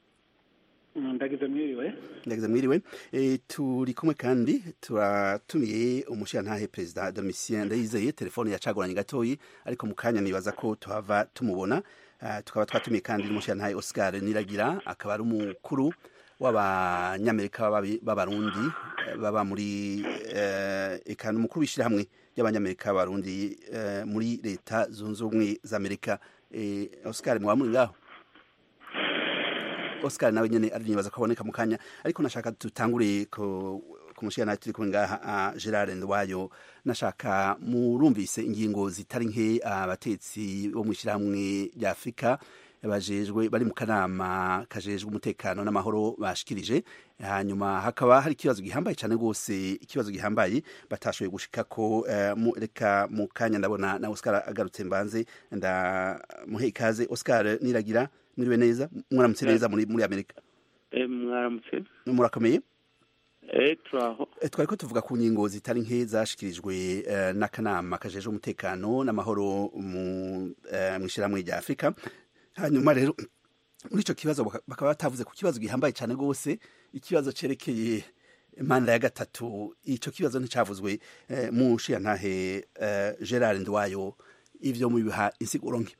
ndagize mwiriwe ndagize mwiriwe e, turi kumwe kandi turatumiye umushigantahe perezida domitien ndayizeye telefone yacagoranye gatoyi ariko mu kanya nibaza ko tuhava tumubona Uh, tukaba twatumiye kandi n'umushirantahe Oscar Niragira akaba ari umukuru w'abanyamerika b'abarundi baba muri uh, eka n'umukuru w'ishyirahamwe ry'abanyamerika b'abarundi uh, muri leta zunze ubumwe za Amerika Oscar mwaba muri ngaho Oscar nawe nyene arinibaza ko aboneka mu kanya ariko nashaka tutangure ko kumushyira turi kumwe ngaha Gerard Ndwayo nashaka murumvise ingingo zitari nke abatetsi bo mu ishyirahamwe rya Afurika bajejwe bari mu kanama kajejwe umutekano n'amahoro bashikirije hanyuma hakaba hari ikibazo gihambaye cyane rwose ikibazo gihambaye batashoboye gushika ko uh, reka mu kanya ndabona na Oscar agarutse mbanze ndamuhe ikaze Oscar niragira mwiriwe neza mwaramutse neza muri muri Amerika eh mwaramutse murakomeye turaho twari ko tuvuga ku ngingo zitari nke zashikirijwe n'akanama kajejwe umutekano n'amahoro mu ishyirahamwe rya afurika hanyuma rero muri icyo kibazo bakaba batavuze ku kibazo gihambaye cyane rwose ikibazo cyerekeye manda ya gatatu icyo kibazo nticyavuzwe mu nshiyantahe gerard ndwayo ibyo mubiha insiguro nke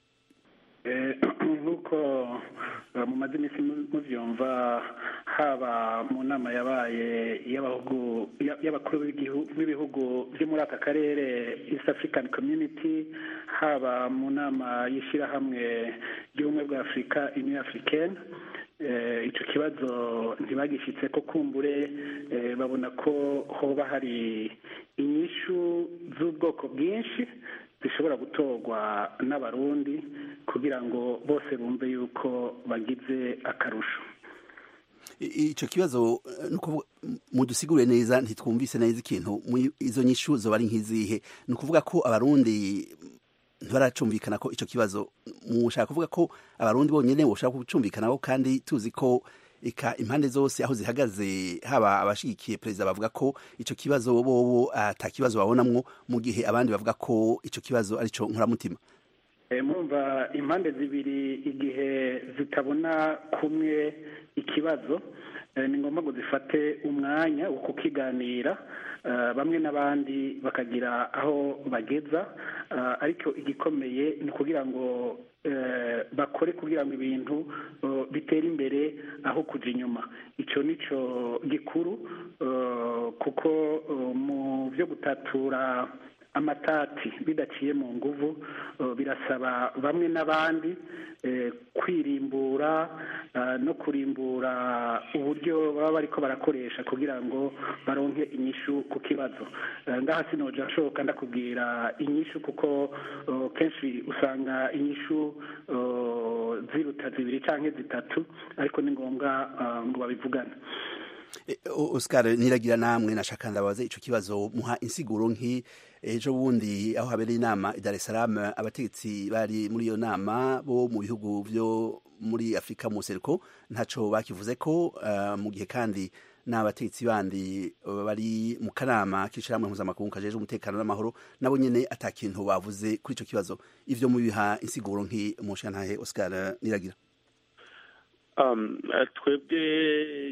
nk'uko mumaze iminsi mubyumva haba mu nama yabaye y'abakuru b'ibihugu byo muri aka karere east african community haba mu nama y'ishyirahamwe ry'ubumwe bwa afurika union africaine icyo kibazo ntibagishyitse ko kumbure babona ko hoba hari inyishu z'ubwoko bwinshi zishobora gutorwa n'abarundi kugira ngo bose bumve yuko bagize akarusho icyo kibazo mudusigure neza ntitwumvise neza ikintu izo nyishu zoba ari nk'izihe ni ukuvuga ko abarundi ntibaracumvikana ko icyo kibazo mushaka kuvuga ko abarundi bonyine bashaka kucumvikanaho kandi tuzi ko eka impande zose aho zihagaze haba abashigikiye perezida bavuga ko icyo kibazo bobo ata kibazo babonamwo mu gihe abandi bavuga ko icyo kibazo ari cyo nkuramutima mwumva impande zibiri igihe zitabona kumwe ikibazo ni ngombwa ngo zifate umwanya wo kukiganira bamwe n'abandi bakagira aho bageza ariko igikomeye ni ukugira ngo bakore kugira ngo ibintu bitere imbere aho kujya inyuma icyo ni cyo gikuru kuko mu byo gutatura amatati bidaciye mu nguvu birasaba bamwe n'abandi kwirimbura no kurimbura uburyo baba bariko barakoresha kugira ngo baronke inyishu ku kibazo ngaha sinoja nshoboka ndakubwira inyishu kuko kenshi usanga inyishu ziruta zibiri canke zitatu ariko ni ngombwa ngo babivugane Oscar niragira namwe nashaka ndabaza ico kibazo muha insiguro nki ejo bundi aho habereye inama i Dar es Salaam abategetsi bari muri iyo nama bo mu bihugu byo muri Afrika mu seruko ntaco bakivuze ko uh, mu gihe kandi n'abategetsi bandi bari mu kanama k'ishyirahamwe mpuzamakungu kajeje umutekano n'amahoro nabo nyene ata kintu bavuze kuri ico kibazo ivyo mubiha insiguro nki umushantahe Oscar niragira um, twebwe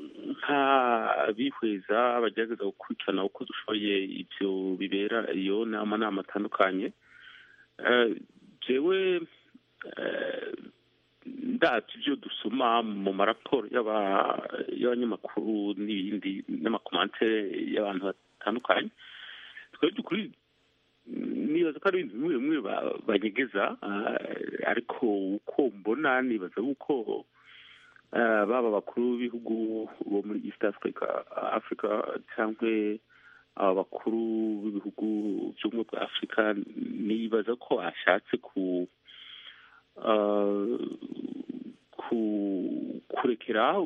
nk'abihweza bagerageza gukurikirana uko dushoboye ibyo bibera iyo nama nama atandukanye jewe ndabyo ibyo dusoma mu maraporo y'abanyamakuru n'ibindi n'amakomantere y'abantu batandukanye twebwe dukuri nibaza ko ari ibintu bimwe bimwe banyegeza ariko uko mbona nibaza yuko baba abakuru b'ibihugu bo muri east africa africa cyangwa aba bakuru b'ibihugu by'ubumwe bwa afurika nibaza ko ashatse ku kurekera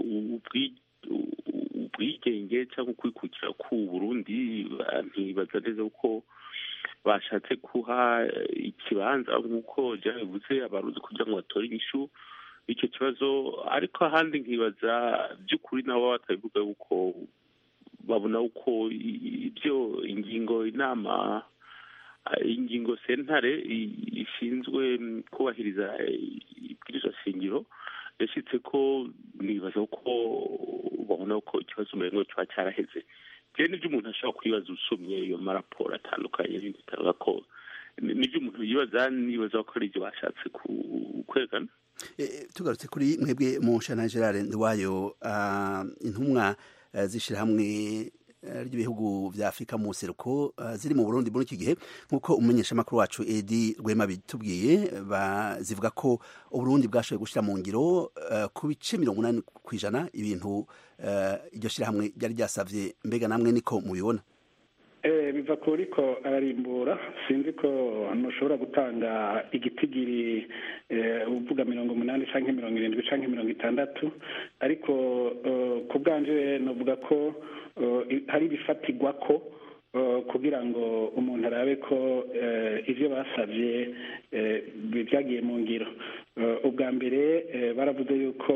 ubwigenge cyangwa kwikukira ku burundi ntibaza neza ko bashatse kuha ikibanza nk'uko byabivuze abaruzi kugira ngo batore inyishu icyo kibazo ariko ahandi nkibaza by'ukuri nabo batabivuga yuko babona uko ibyo ingingo inama ingingo sentare ishinzwe kubahiriza ibwirizwa shingiro yashyitse ko nibaza ko babona ko ikibazo umengo kiba cyaraheze rero nibyo umuntu ashobora kwibaza usomye iyo maraporo atandukanye n'ibindi bitavuga ko nibyo umuntu yibaza nibaza ko ari ibyo bashatse kwerekana tugarutse kuri mwebwe mu nshana gerard nduwayo intumwa z'ishyirahamwe ry'ibihugu bya afurika mu seruko ziri mu burundi muri iki gihe nk'uko umumenyeshamakuru wacu edi rwema bitubwiye zivuga ko uburundi bwashoboye gushyira mu ngiro ku bice mirongo inani ku ijana ibintu iryo shyirahamwe ryari ryasabye mbega namwe niko mubibona biva kuri ko ararimbura sinzi ko ntushobora gutanga igitigiri uvuga mirongo umunani cyangwa mirongo irindwi cyangwa mirongo itandatu ariko ku bwanje navuga ko hari ibifatigwa ko kugira ngo umuntu arabe ko ibyo basabye byagiye mu ngiro ubwa mbere baravuze yuko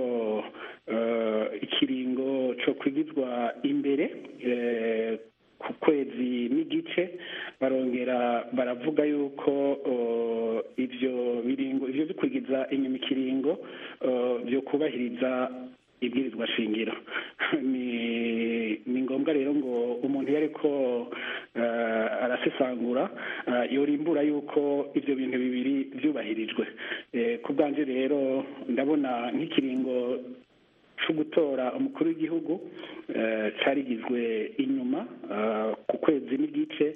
ikiringo cyo kwigizwa imbere ku kwezi n'igice barongera baravuga yuko ibyo biringo ibyo bikwigiza inyuma ikiringo byo kubahiriza ibwirizwa shingiro ni ngombwa rero ngo umuntu iyo ariko arasesangura yorimbura yuko ibyo bintu bibiri byubahirijwe ku bwanjye rero ndabona nk'ikiringo cyo gutora umukuru w'igihugu cyarigizwe inyuma ku kwezi n'igice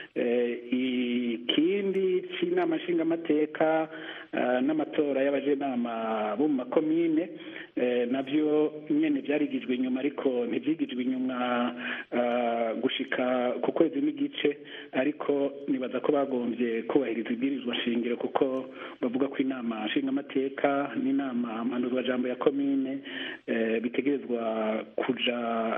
ikindi cy'inama nshingamateka n'amatora y'abajenama bo mu makomine nabyo nyine byarigijwe inyuma ariko ntibyigijwe inyuma gushika ku kwezi n'igice ariko nibaza ko bagombye kubahiriza ibwirizwa shingiro kuko bavuga ko inama nshingamateka n'inama mpanuzwajambo ya komine bitegerezwa kuja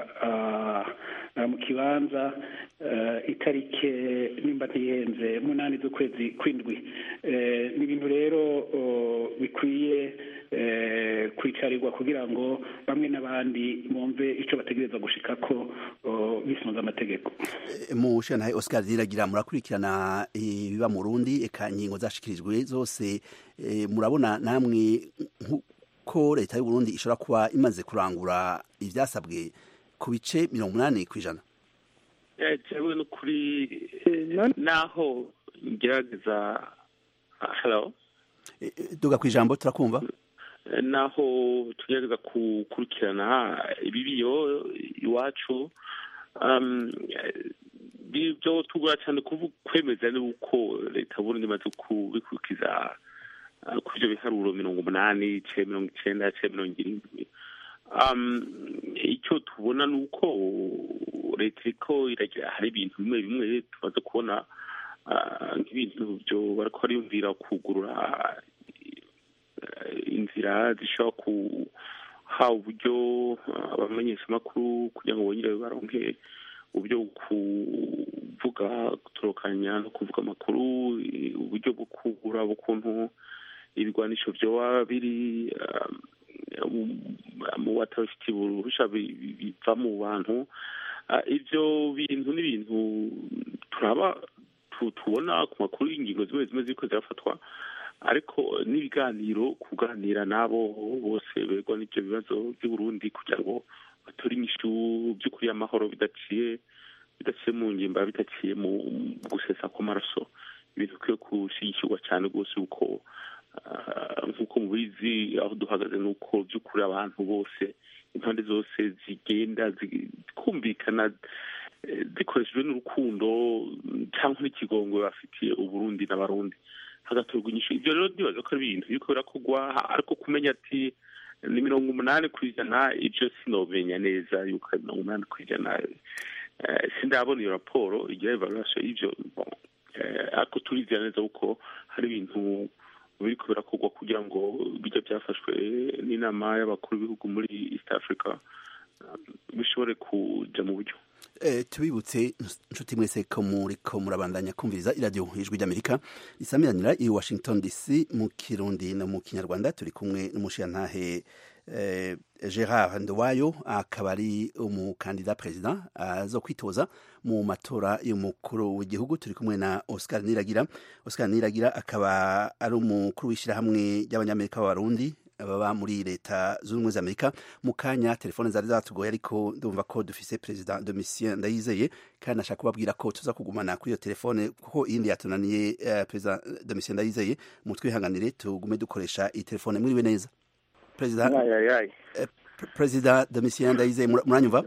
mu kibanza itarike nimba ntiyenze munani z'ukwezi kw'indwi ni ibintu rero bikwiye kwicarirwa kugira ngo bamwe n'abandi bumve icyo bategereza gushika ko bisunze amategeko mu shantahe oscar riragira murakurikirana ibiba mu rundi eka ingingo zashikirijwe zose murabona namwe ko leta y'uburundi ishobora kuba imaze kurangura ibyasabwe ku bice mirongo umunani ku ijana jewe no kuri naho ngerageza hello duga ku ijambo turakumva naho tugerageza gukurikirana ibibiyo iwacu byo tugura cyane kwemeza nuko leta y'uburundi imaze kubikurikiza ku byo biharuro mirongo umunani ce mirongo icenda ce mirongo irindwi icyo tubona ni uko leta iriko iragira hari ibintu bimwe bimwe tumaze kubona nk'ibintu byo bariko bariyumvira kugurura inzira zishobora haba uburyo abamenyeshamakuru kugira ngo bongere baronke uburyo bwo kuvuga gutorokanya no kuvuga amakuru uburyo bwo kubura ukuntu ibigwanisho vyoba biri mu batabifitiye uruhusha biva mu bantu ivyo bintu n'ibintu turaba tubona ku makuru y'ingingo zimwe zimwe ziriko zirafatwa ariko n'ibiganiro kuganira n'abo bose begwa n'ibyo bibazo by'uburundi kugira ngo batore inyishu by'ukuri y'amahoro bidaciye bidaciye mu ngimba bidaciye mu gusesa kw'amaraso ibintu bikwiye gushyigikirwa cyane rwose kuko nk'uko mubizi aho duhagaze ni uko by'ukuri abantu bose impande zose zigenda zikumvikana zikoreshejwe n'urukundo cyangwa n'ikigongo bafitiye uburundi n'abarundi hagatorwa inyishu ibyo rero ndibaza ko ari ibintu biriko birakorwa ariko kumenya ati ni mirongo umunani ku ijana ibyo sinomenya neza yuko ari mirongo umunani ku ijana sindabona iyo raporo igira evaluation y'ivyo ariko turizera neza kuko hari ibintu biriko birakorwa kugira ngo bijya byafashwe n'inama y'abakuru b'ibihugu muri east africa bishobore kuja mu buryo tubibutse inshuti mwese ko muriko murabandanya kumviriza iradiyo ijwi ry'amerika risamiranira i washington dc mu kirundi no mu kinyarwanda turi kumwe n'umushirantahe gerard ndowayo akaba ari umukandida perezida azo kwitoza mu matora y'umukuru w'igihugu turi kumwe na oscar niragira oscar niragira akaba ari umukuru w'ishyirahamwe ry'abanyamerika b'abarundi baba muri leta zunze ubumwe za amerika mu kanya telefone zari zatugoye ariko ndumva ko dufise perezida domitien ndayizeye kandi nashaka kubabwira ko tuza kugumana kuri iyo telefone kuko iyindi yatunaniye uh, perezida domitien ndayizeye mutwihanganire tugume dukoresha iyi telefone mwiriwe neza perezida uh, perezida domitien ndayizeye muranyumva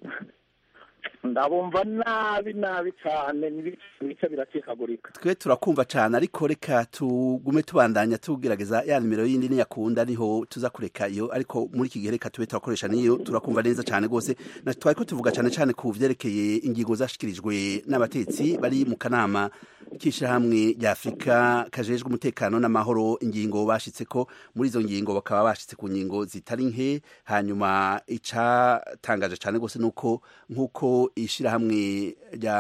ndabumva nabi nabi cyane n'ibice birakikagurika twe turakumva cyane ariko reka tugume tubandanya tugerageza ya nimero yindi niyakunda niho tuza kureka iyo ariko muri iki gihe reka tube turakoresha niyo turakumva neza cyane rwose twari ko tuvuga cyane cyane ku byerekeye ingingo zashikirijwe n'abatetsi bari mu kanama k'ishyirahamwe rya afurika kajejwe umutekano n'amahoro ingingo bashitse ko muri izo ngingo bakaba bashitse ku ngingo zitari nke hanyuma icatangaje cyane rwose nuko nk'uko ishyirahamwe rya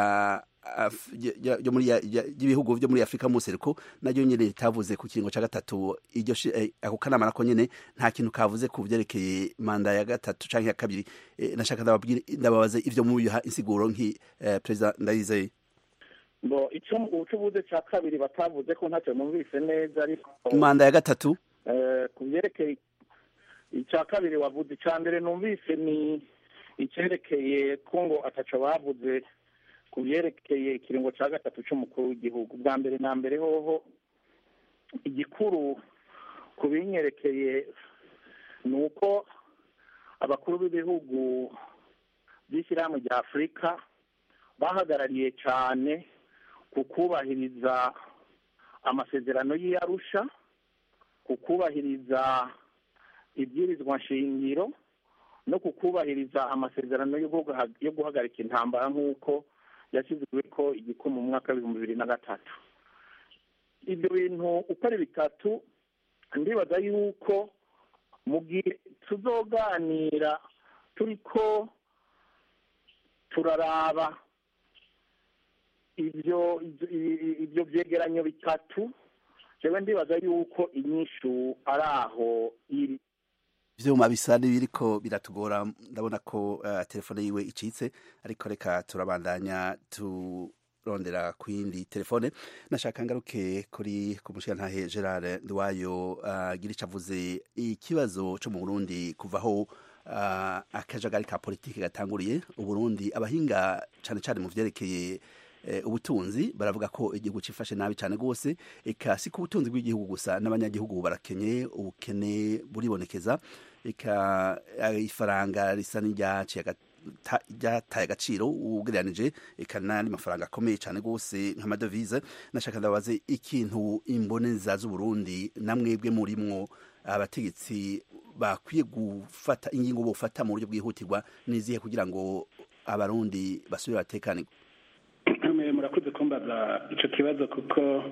ry'ibihugu byo muri afurika musereko naryo nyine ritavuze ku kiringo cya gatatu iryo ako kanama nako nyine nta kintu kavuze ku byerekeye manda ya gatatu cyangwa iya kabiri nashaka ndababaze ibyo mubiha insiguro nk'i perezida ndayizeye ngo icyo ubucuruzi cya kabiri batavuze ko ntacyo numvise neza ariko manda ya gatatu ku byerekeye icya kabiri wavuze icya mbere numvise ni icyerekeye ko ngo ataco bavuze ku byerekeye ikiringo cya gatatu cy'umukuru w'igihugu bwa mbere na mbere hoho igikuru ku binyerekeye ni uko abakuru b'ibihugu by'ishyirahamwe rya afurika bahagarariye cyane ku kubahiriza amasezerano y'iyarusha ku kubahiriza ibwirizwa nshingiro no ku kubahiriza amasezerano yo guhagarika intambara nk'uko yashyizwe ko igikumu mu mwaka w'ibihumbi bibiri na gatatu ibyo bintu uko ari bitatu ndibaza yuko mu gihe tuzoganira turi ko turaraba ibyo ibyo byegeranyo bitatu jewe ndibaza yuko inyishu ari aho iri ivyuma bisa n'ibiriko biratugora ndabona ko uh, telefone yiwe icitse ariko reka turabandanya turondera ku yindi telefone nashaka ngaruke kuri ku mushirantahe Gerard Ndwayo uh, gira ico avuze ikibazo co mu Burundi kuvaho uh, akajagari ka politiki gatanguriye uburundi abahinga cane cane mu vyerekeye ubutunzi baravuga ko igihugu cifashe nabi cyane rwose eka si ku butunzi bw'igihugu gusa n'abanyagihugu barakenye ubukene buribonekeza eka ifaranga risa n'iryaciye ryataye agaciro ugereranije eka n'andi mafaranga akomeye cyane rwose nk'amadovize nashaka ndabaze ikintu imboneza z'uburundi namwebwe murimwo abategetsi bakwiye gufata ingingo bofata mu buryo bwihutirwa n'izihe kugira ngo abarundi basubire batekanirwe murakoze kumbaza icyo kibazo kuko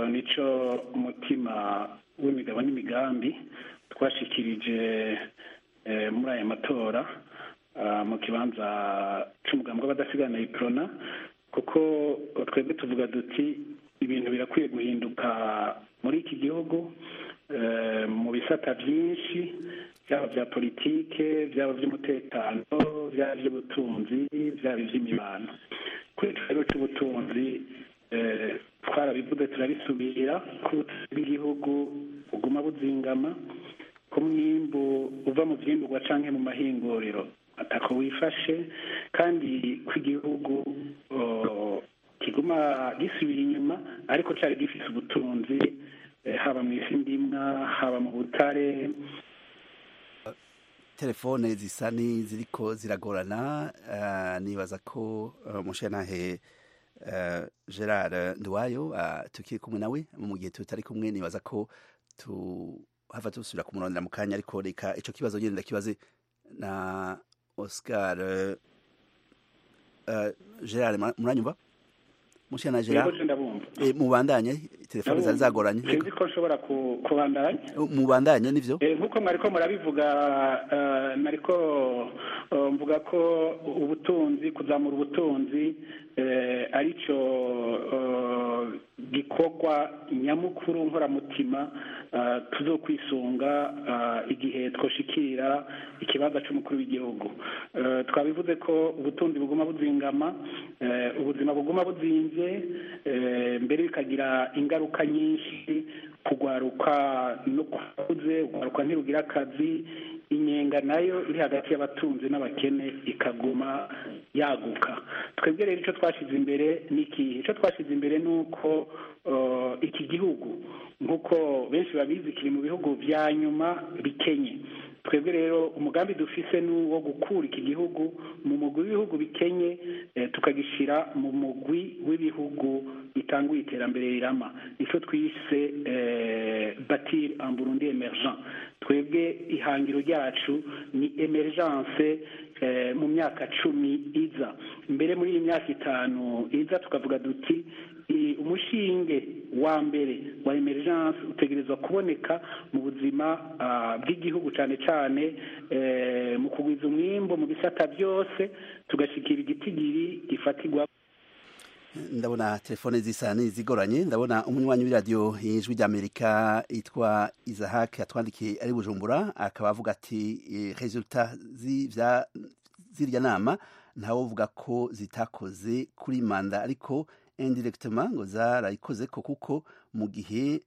nicyo umutima w'imigabo n'imigambi twashikirije eh, muri aya matora ah, mu kibanza c'umugambi w'abadasigana iprona kuko twebwe tuvuga duti ibintu birakwiye guhinduka muri iki gihugu eh, mu bisata byinshi byaba bya politike byaba by'umutekano byaba iby'ubutunzi byaba iby'imibano kuri iki rero cy'ubutunzi eh, twarabivuze turabisubira ko ubutunzi bw'igihugu buguma buzingama ko umwimbu uva mu byimburwa canke mu mahinguriro atako wifashe kandi ko igihugu oh, kiguma gisubira inyuma ariko cari gifise ubutunzi eh, haba mu isi ndimwa haba mu butare telefone zisa n'iziriko ziragorana eh, nibaza ko eh, mushenahe eh, gerard nduwayo eh, tukiri kumwe nawe mu gihe tutari kumwe nibaza ko tuhava dusubira kumurondera mu kanya ariko reka ico kibazo nyene ndakibaze na oscar eh, eh, gerard mura- muranyumva mushena yego gerard je ndabumva Eh, mubandanye telefone zari zagoranye sinzi ko nshobora ku- kubandanya mubandanye nivyo Eh, nk'uko mwariko murabivuga eh, nariko eh, mvuga ko ubutunzi kuzamura ubutunzi eh, arico eh, gikorwa nyamukuru nkoramutima eh, tuzokwisunga eh, igihe twoshikira ikibanza c'umukuru w'igihugu Eh, twabivuze ko ubutunzi buguma buzingama eh, ubuzima buguma buzimvye eh, mbere bikagira ingaruka nyinshi kugwaruka no kuze ugwaruka ntirugira akazi inyenga nayo iri hagati y'abatunzi n'abakene ikaguma yaguka twebwe rero icyo twashyize imbere ni ikihe icyo twashyize imbere ni uko uh, iki gihugu nk'uko benshi babizi kiri mu bihugu bya nyuma bikenye twebwe rero umugambi dufise ni uwo gukura iki gihugu mu mugwi w'ibihugu bikenye eh, tukagishyira mu mugwi w'ibihugu bitanguye iterambere rirama icyo twise eh, batir en burundi emergent twebwe ihangiro ryacu ni emergence eh, mu myaka cumi iza mbere muri iyi myaka itanu iza tukavuga duti i- umushinge wa mbere wa emergence utegerezwa kuboneka mu buzima ah, bw'igihugu cyane cyane eh, mu kugwiza umwimbo mu bisata byose tugashyikira igitigiri gifatirwa ndabona telefone zisa n'izigoranye ndabona umunywanyi w'iradiyo ijwi ry'amerika yitwa izahake atwandikiye ari bujumbura akaba avuga ati eh, resulta z'ivya- z'irya nama ntawe uvuga ko zitakoze kuri manda ariko indirectement ngo zarayikoze ko kuko mu gihe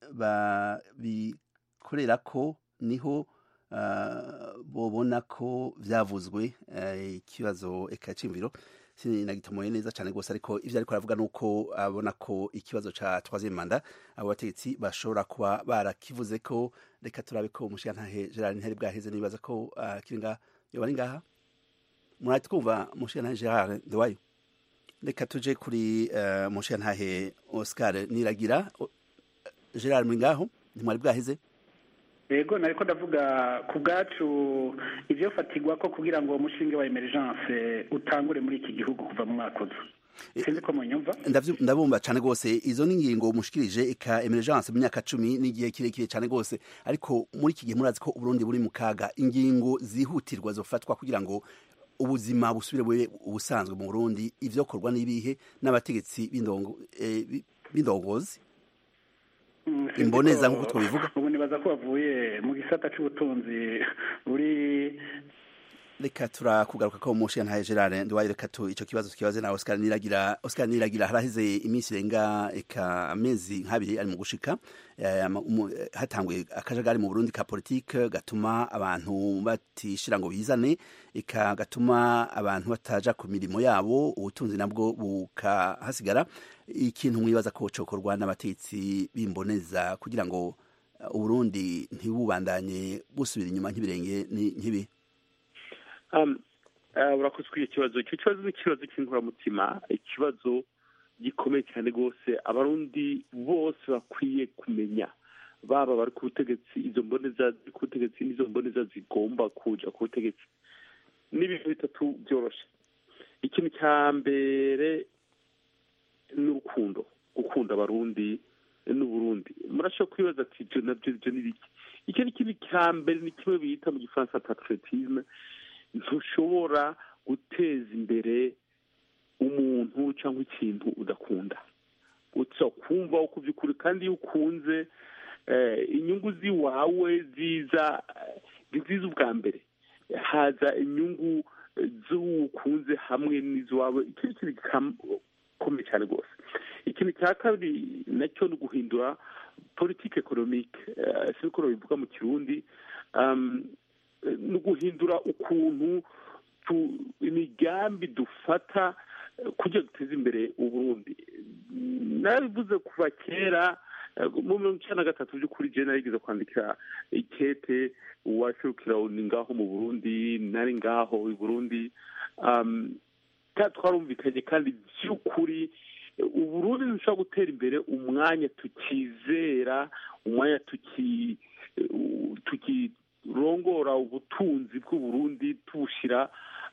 babikorera ko niho ah, bobona ko vyavuzwe eh, ikibazo eka cimviro sinagitomoye neza cyane rwose ariko ivyo ariko aravuga nuko abona ko ikibazo ca troisième manda abo bategetsi bashobora kuba barakivuze ko reka turabe ko umushigantahe Gerard Nteri bwaheze nibaza ko uh, kiri ngaha yoba ari ngaha murahita twumva umushigantahe Gerard Ndewayo reka tuje kuri uh, umushigantahe Oscar Niragira O- Gerard muri ngaho ntimwari bwaheze yego nariko ndavuga ku bwacu ivyo fatigwa ko kugira ngo uwo mushinge wa emergence utangure muri iki gihugu kuva mu mwaka uza sinzi ko munyumva Ndavyu- ndabumva cyane rwose izo ni ingingo mushikirije eka emergence mu myaka cumi n'igihe kirekire cyane rwose ariko muri iki gihe murazi ko uburundi buri mu kaga ingingo zihutirwa zofatwa kugira ngo ubuzima busubire bube ubusanzwe mu burundi ivyokorwa n'ibihe n'abategetsi b'indongo- eh, bi- b'indongozi Mm, sinzi imboneza ko- nk'uko twabivuga ubu nibaza ko bavuye mu gisata c'ubutunzi buri reka turakugaruka ko umushiya ntaye Gerard ndiwaye reka tu ico kibazo tukibaze na Oscar Niragira Oscar Niragira haraheze iminsi irenga eka amezi nk'abiri ari mu gushika eh, ama- umu- eh, hatanguye akajagari mu Burundi ka politique gatuma abantu batishira ngo bizane eka gatuma abantu bataja ku mirimo yabo ubutunzi nabwo bukahasigara ikintu mwibaza ko cokorwa n'abatetsi bimboneza kugira ngo uh, Uburundi ntibubandanye busubira inyuma nk'ibirenge ni- nk'ibi Um, uh, urakoze kuri icyo kibazo icyo kibazo ni ikibazo cy'inkoramutima ikibazo gikomeye cyane rwose abarundi bose bakwiye kumenya baba bari ku butegetsi izo mboneza ziri ku butegetsi n'izo mboneza zigomba kuja ku butegetsi ni ibintu bitatu byoroshe ikintu cya mbere ni urukundo gukunda abarundi n'uburundi murashobora kwibaza ati ibyo nabyo ibyo ni biki icyo ni kintu cya mbere ni kimwe bita mu gifaransa patriotisme ntushobora guteza imbere umuntu cyangwa ikintu udakunda gusa kumva uko by'ukuri kandi iyo ukunze inyungu z'iwawe ziza ziza ubwa mbere haza inyungu z'ukunze hamwe n'iz'iwawe icyo ni ikintu gikomeye cyane rwose ikintu cya kabiri nacyo ni uguhindura politiki ekonomike si uko bivuga mu kirundi ni uguhindura ukuntu imigambi dufata kugira duteze imbere uburundi nabivuze kuva kera mu mirongo icyenda na gatatu by'ukuri jena narigeze kwandikira ikete uwashurukira ni ngaho mu burundi nari ngaho i burundi twarumvikanye kandi by'ukuri uburundi ntushobora gutera imbere umwanya tukizera umwanya tukirongora ubutunzi bw'uburundi tubushyira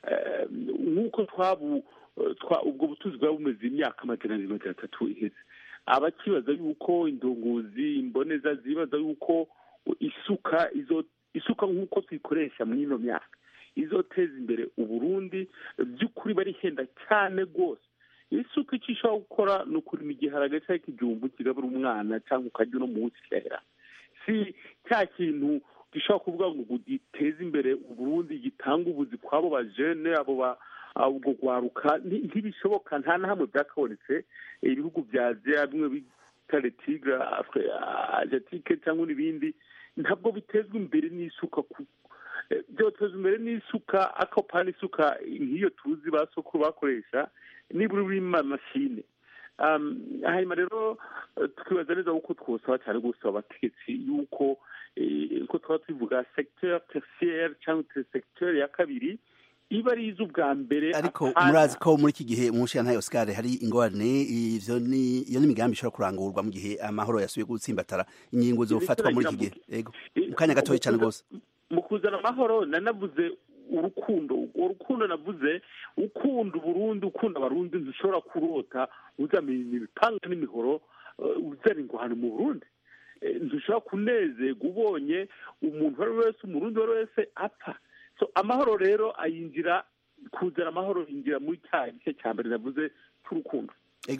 nk'uko twabu ubwo butunzi bwaba bumeze imyaka amajana abiri magana atatu iheze abakibaza yuko indunguzi imboneza zibaza yuko isuka izo isuka nk'uko tuyikoresha muri ino myaka izoteza imbere uburundi by'ukuri barihenda cyane rwose isuka icyo ishobora gukora ni ukurima igiharage cyangwa ikijumbu kigabura umwana cyangwa ukajya uno munsi kirahera si cya kintu gishobora kuvuga ngo giteze imbere uburundi gitanga ubuzi kw'abo bajene abo ba ubwo rwaruka ntibishoboka nta na hamwe byakabonetse ibihugu bya aziya bimwe bita letigra asiatike cyangwa n'ibindi ntabwo bitezwa imbere n'isuka byotezwa imbere n'isuka akopana isuka nk'iyo tuzi ba sokuru bakoresha nibura urimo amashine hanyuma rero twibaza neza kuko twosaba cyane gusaba abategetsi yuko uko twaba tubivuga secteur tertiaire cyangwa secteur ya kabiri iba ari iz'ubwa mbere ariko murazi ko muri iki gihe mu nshingano ya Oscar hari ingorane ivyo ni iyo n'imigambi ishobora kurangurwa mu gihe amahoro yasubiye gutsimbatara ingingo zofatwa muri iki gihe yego mu kanya gatoya cyane rwose mu kuzana amahoro nanavuze urukundo urwo rukundo navuze ukunda uburundi ukunda abarundi ntushobora kurota uzamenya ibipanga n'imihoro uzana ingwano mu burundi ntushobora kunezerwa ubonye umuntu uwo ari we wese umurundi uwo ari we wese apfa so amahoro rero ayinjira kuzana amahoro yinjira muri cya gice cya mbere navuze cy'urukundo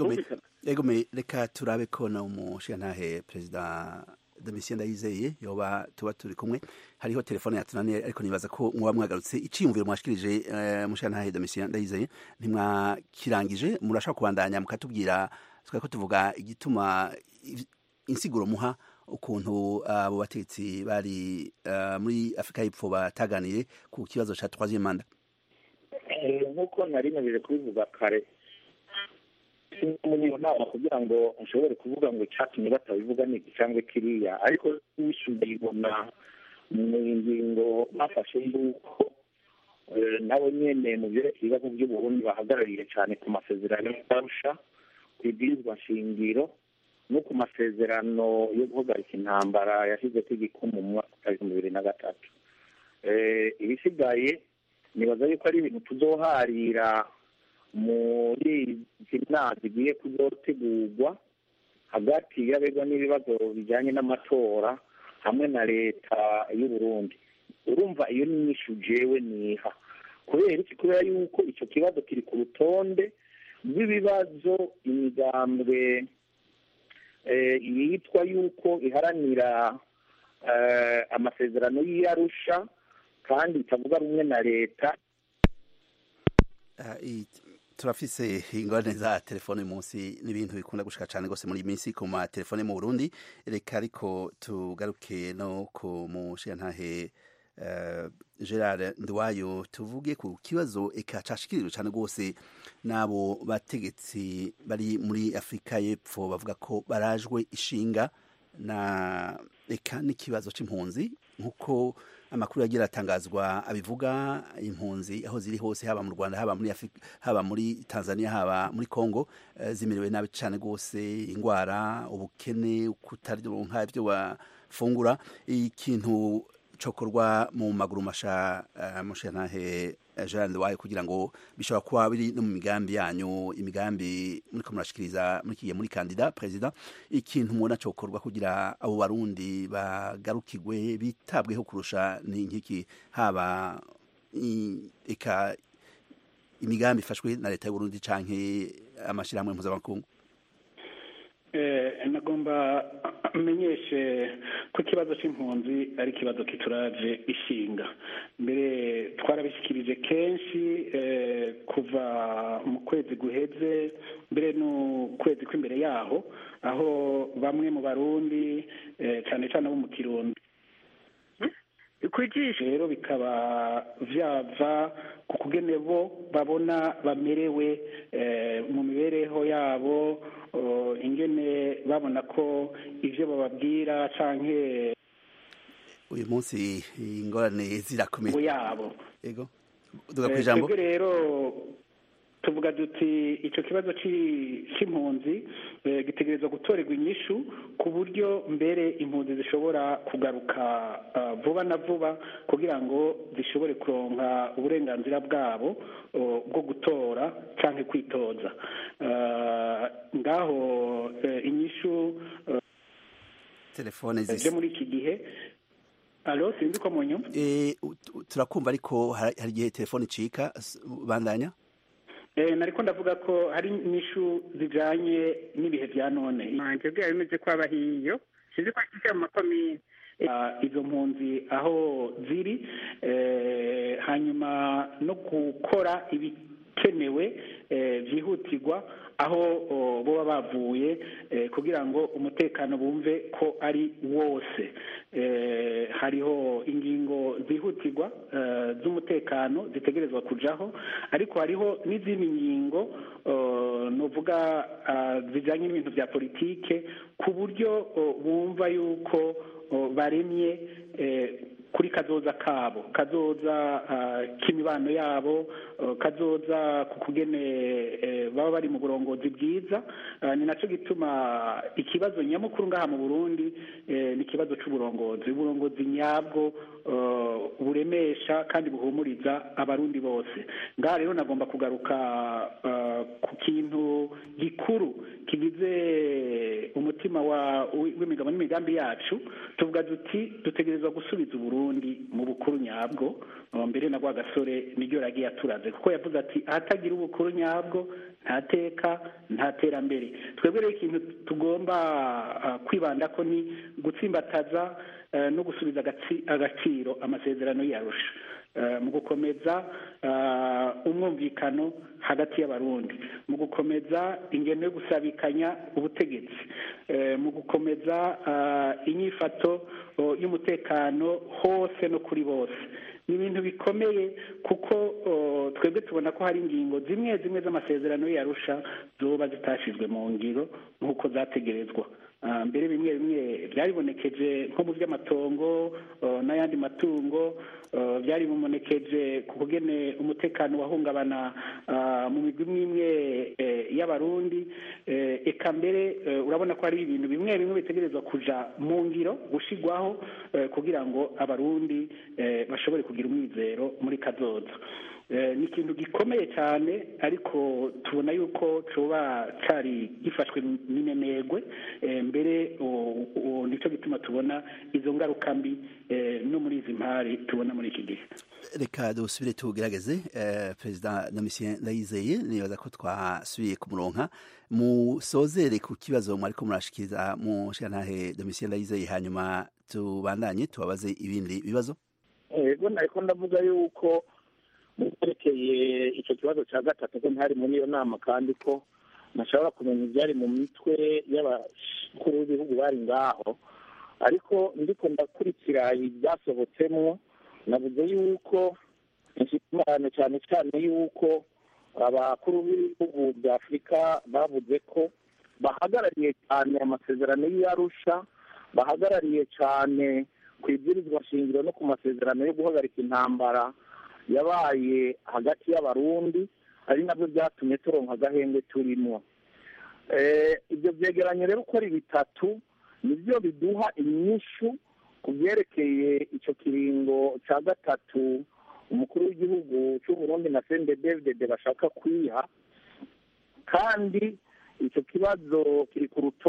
egome reka turabe ko na umushingantahe perezida domitien ndayizeye yoba tuba turi kumwe hariho telefone yatunaniye ariko nibaza ko muba mwagarutse iciyumviro mwashikirije umushingantahe domitien ndayizeye ntimwakirangije murashaka kubandanya mukatubwira twari ko tuvuga igituma insiguro muha ukuntu abo batetsi bari muri afurika y'epfo bataganiye ku kibazo cya troisième manda nk'uko nari nabije kubivuga kare muri iyo nama kugira ngo nshobore kuvuga ngo icyatumye batabivuga ni iki cyangwa kiriya ariko wishyuye ibona mu ngingo bafashe yuko nabo nyine mu byerekeye ibibazo by'uburundi bahagarariye cyane ku masezerano y'arusha ku ibwirizwa nshingiro no ku masezerano yo guhagarika intambara yashyize ku igikumu mu mwaka w'ibihumbi bibiri na gatatu ibisigaye nibaza yuko ari ibintu tuzoharira muri izi nama zigiye kuzotegurwa hagati y'abegwa n'ibibazo bijyanye n'amatora hamwe na leta y'uburundi urumva iyo ni nyinshi jewe niha kubera iki kubera yuko icyo kibazo kiri ku rutonde rw'ibibazo imigambwe yitwa yuko iharanira amasezerano y'iyarusha kandi itavuga rumwe na leta turafise ingorane za telefone munsi n'ibintu bikunda gushika cyane rwose muri iyi minsi ku matelefone mu burundi reka ariko tugaruke no ku mushingantahe gerard nduwayo tuvuge ku kibazo eka cashikiriwe cyane rwose n'abo bategetsi bari muri afurika y'epfo bavuga ko barajwe ishinga na eka n'ikibazo c'impunzi nk'uko amakuru yagira atangazwa abivuga impunzi aho ziri hose haba mu rwanda haba muri afurika haba muri tanzania haba muri congo zimerewe nabi cyane rwose indwara ubukene kutaronka ibyo bafungura ikintu cokorwa mu maguru masha uh, mushantahe Jean Wayo kugira ngo bishobora kuba biri no mu migambi yanyu imigambi muriko murashikiriza muri muri kandida president ikintu mubona cokorwa kugira abo barundi bagarukirwe bitabweho kurusha ni nkiki haba eka imigambi ifashwe na leta y'uburundi canke amashirahamwe mpuzamakungu nagomba amenyeshe ko ikibazo cy'impunzi ari ikibazo kituraje ishinga mbere twarabishyikirije kenshi kuva mu kwezi guheze mbere n'ukwezi kw'imbere yaho aho bamwe mu barundi cyane cyane abo mu kirundi kwijisha rero bikaba vyava ku kugene bo babona bamerewe mu mibereho yabo ingene babona ko ivyo bababwira canke uyu munsi ingorane zirakomeye yabo yego duga kwijambo rero tuvuga duti icyo kibazo cy'impunzi gitegerezwa gutorerwa inyishu ku buryo mbere impunzi zishobora kugaruka vuba na vuba kugira ngo zishobore kuronka uburenganzira bwabo bwo gutora cyangwa kwitoza ngaho inyishu telefone zije muri iki gihe alo sinzi ko mu nyuma turakumva ariko hari igihe telefone icika bandanya nariko ndavuga ko hari inyishu zijanye n'ibihe bya none manje bwira bimeze ko aba hiyo sinzi ko ashyize mu makomine izo mpunzi aho ziri hanyuma no gukora ibikenewe byihutirwa aho boba bavuye kugira ngo umutekano bumve ko ari wose hariho ingingo zihutirwa z'umutekano zitegerezwa kujaho ariko hariho n'izindi ngingo nuvuga zijyanye n'ibintu bya politike ku buryo bumva yuko baremye kuri kazoza kabo kazoza k'imibano yabo kazoza ku kugene baba bari mu burongozi bwiza ni nacyo gituma ikibazo nyamukuru ngaha mu burundi ni ikibazo cy'uburongozi uburongozi nyabwo buremesha kandi buhumuriza abarundi bose ngaha rero nagomba kugaruka ku kintu gikuru kigize umutima w'imigabo n'imigambi yacu tuvuga duti dutegerezwa gusubiza uburundi mu bukuru nyabwo mbere na rwa gasore niryo yagiye aturaze kuko yavuze ati ahatagira ubukuru nyabwo nta teka nta terambere twebwe rero ikintu tugomba kwibanda ko ni gutsimbataza no gusubiza agaciro amasezerano yarusha mu gukomeza umwumvikano hagati y'abarundi mu gukomeza ingendo yo gusabikanya ubutegetsi mu gukomeza inyifato y'umutekano hose no kuri bose ni ibintu bikomeye kuko twebwe tubona ko hari ingingo zimwe zimwe z'amasezerano yarusha zoba zitashyizwe mu ngiro nk'uko zategerezwa mbere bimwe bimwe byaribonekeje nko mu by'amatongo n'ayandi matungo byari bibonekeje ku kugene umutekano wahungabana mu migwi imwe imwe y'abarundi eka mbere urabona ko hari ibintu bimwe bimwe bitegerezwa kuja mu ngiro gushigwaho kugira ngo abarundi bashobore kugira umwizero muri kazoza ni ikintu gikomeye cyane ariko tubona yuko coba cari gifashwe n'inenegwe mbere nicyo gituma tubona izo ngaruka mbi no muri izi mpari tubona muri iki gihe reka dusubire tugerageze perezida domitien ndayizeye nibaza ko twasubiye kumuronka musozere ku kibazo mwariko murashikiriza mu shantahe domitien ndayizeye hanyuma tubandanye tubabaze ibindi bibazo yego nariko ndavuga yuko muterekeye icyo kibazo cya gatatu ko ntari muri iyo nama kandi ko ntashobora kumenya ibyari mu mitwe y'abakuru b'ibihugu bari ngaho ariko ndiko ndakurikira ibyasohotsemo navuze yuko inshyikirano cyane cyane yuko abakuru b'ibihugu bya afurika bavuze ko bahagarariye cyane amasezerano y'iyarusha bahagarariye cyane ku ibwirizwa shingiro no ku masezerano yo guhagarika intambara yabaye hagati y'abarundi ari nabyo byatumye turonka agahenge turimo ibyo byegeranye rero uko ari bitatu nibyo biduha inyishu ku byerekeye icyo kiringo cya gatatu umukuru w'igihugu cy'u Burundi na sendedevide bashaka kwiha kandi icyo kibazo kiri ku rutonde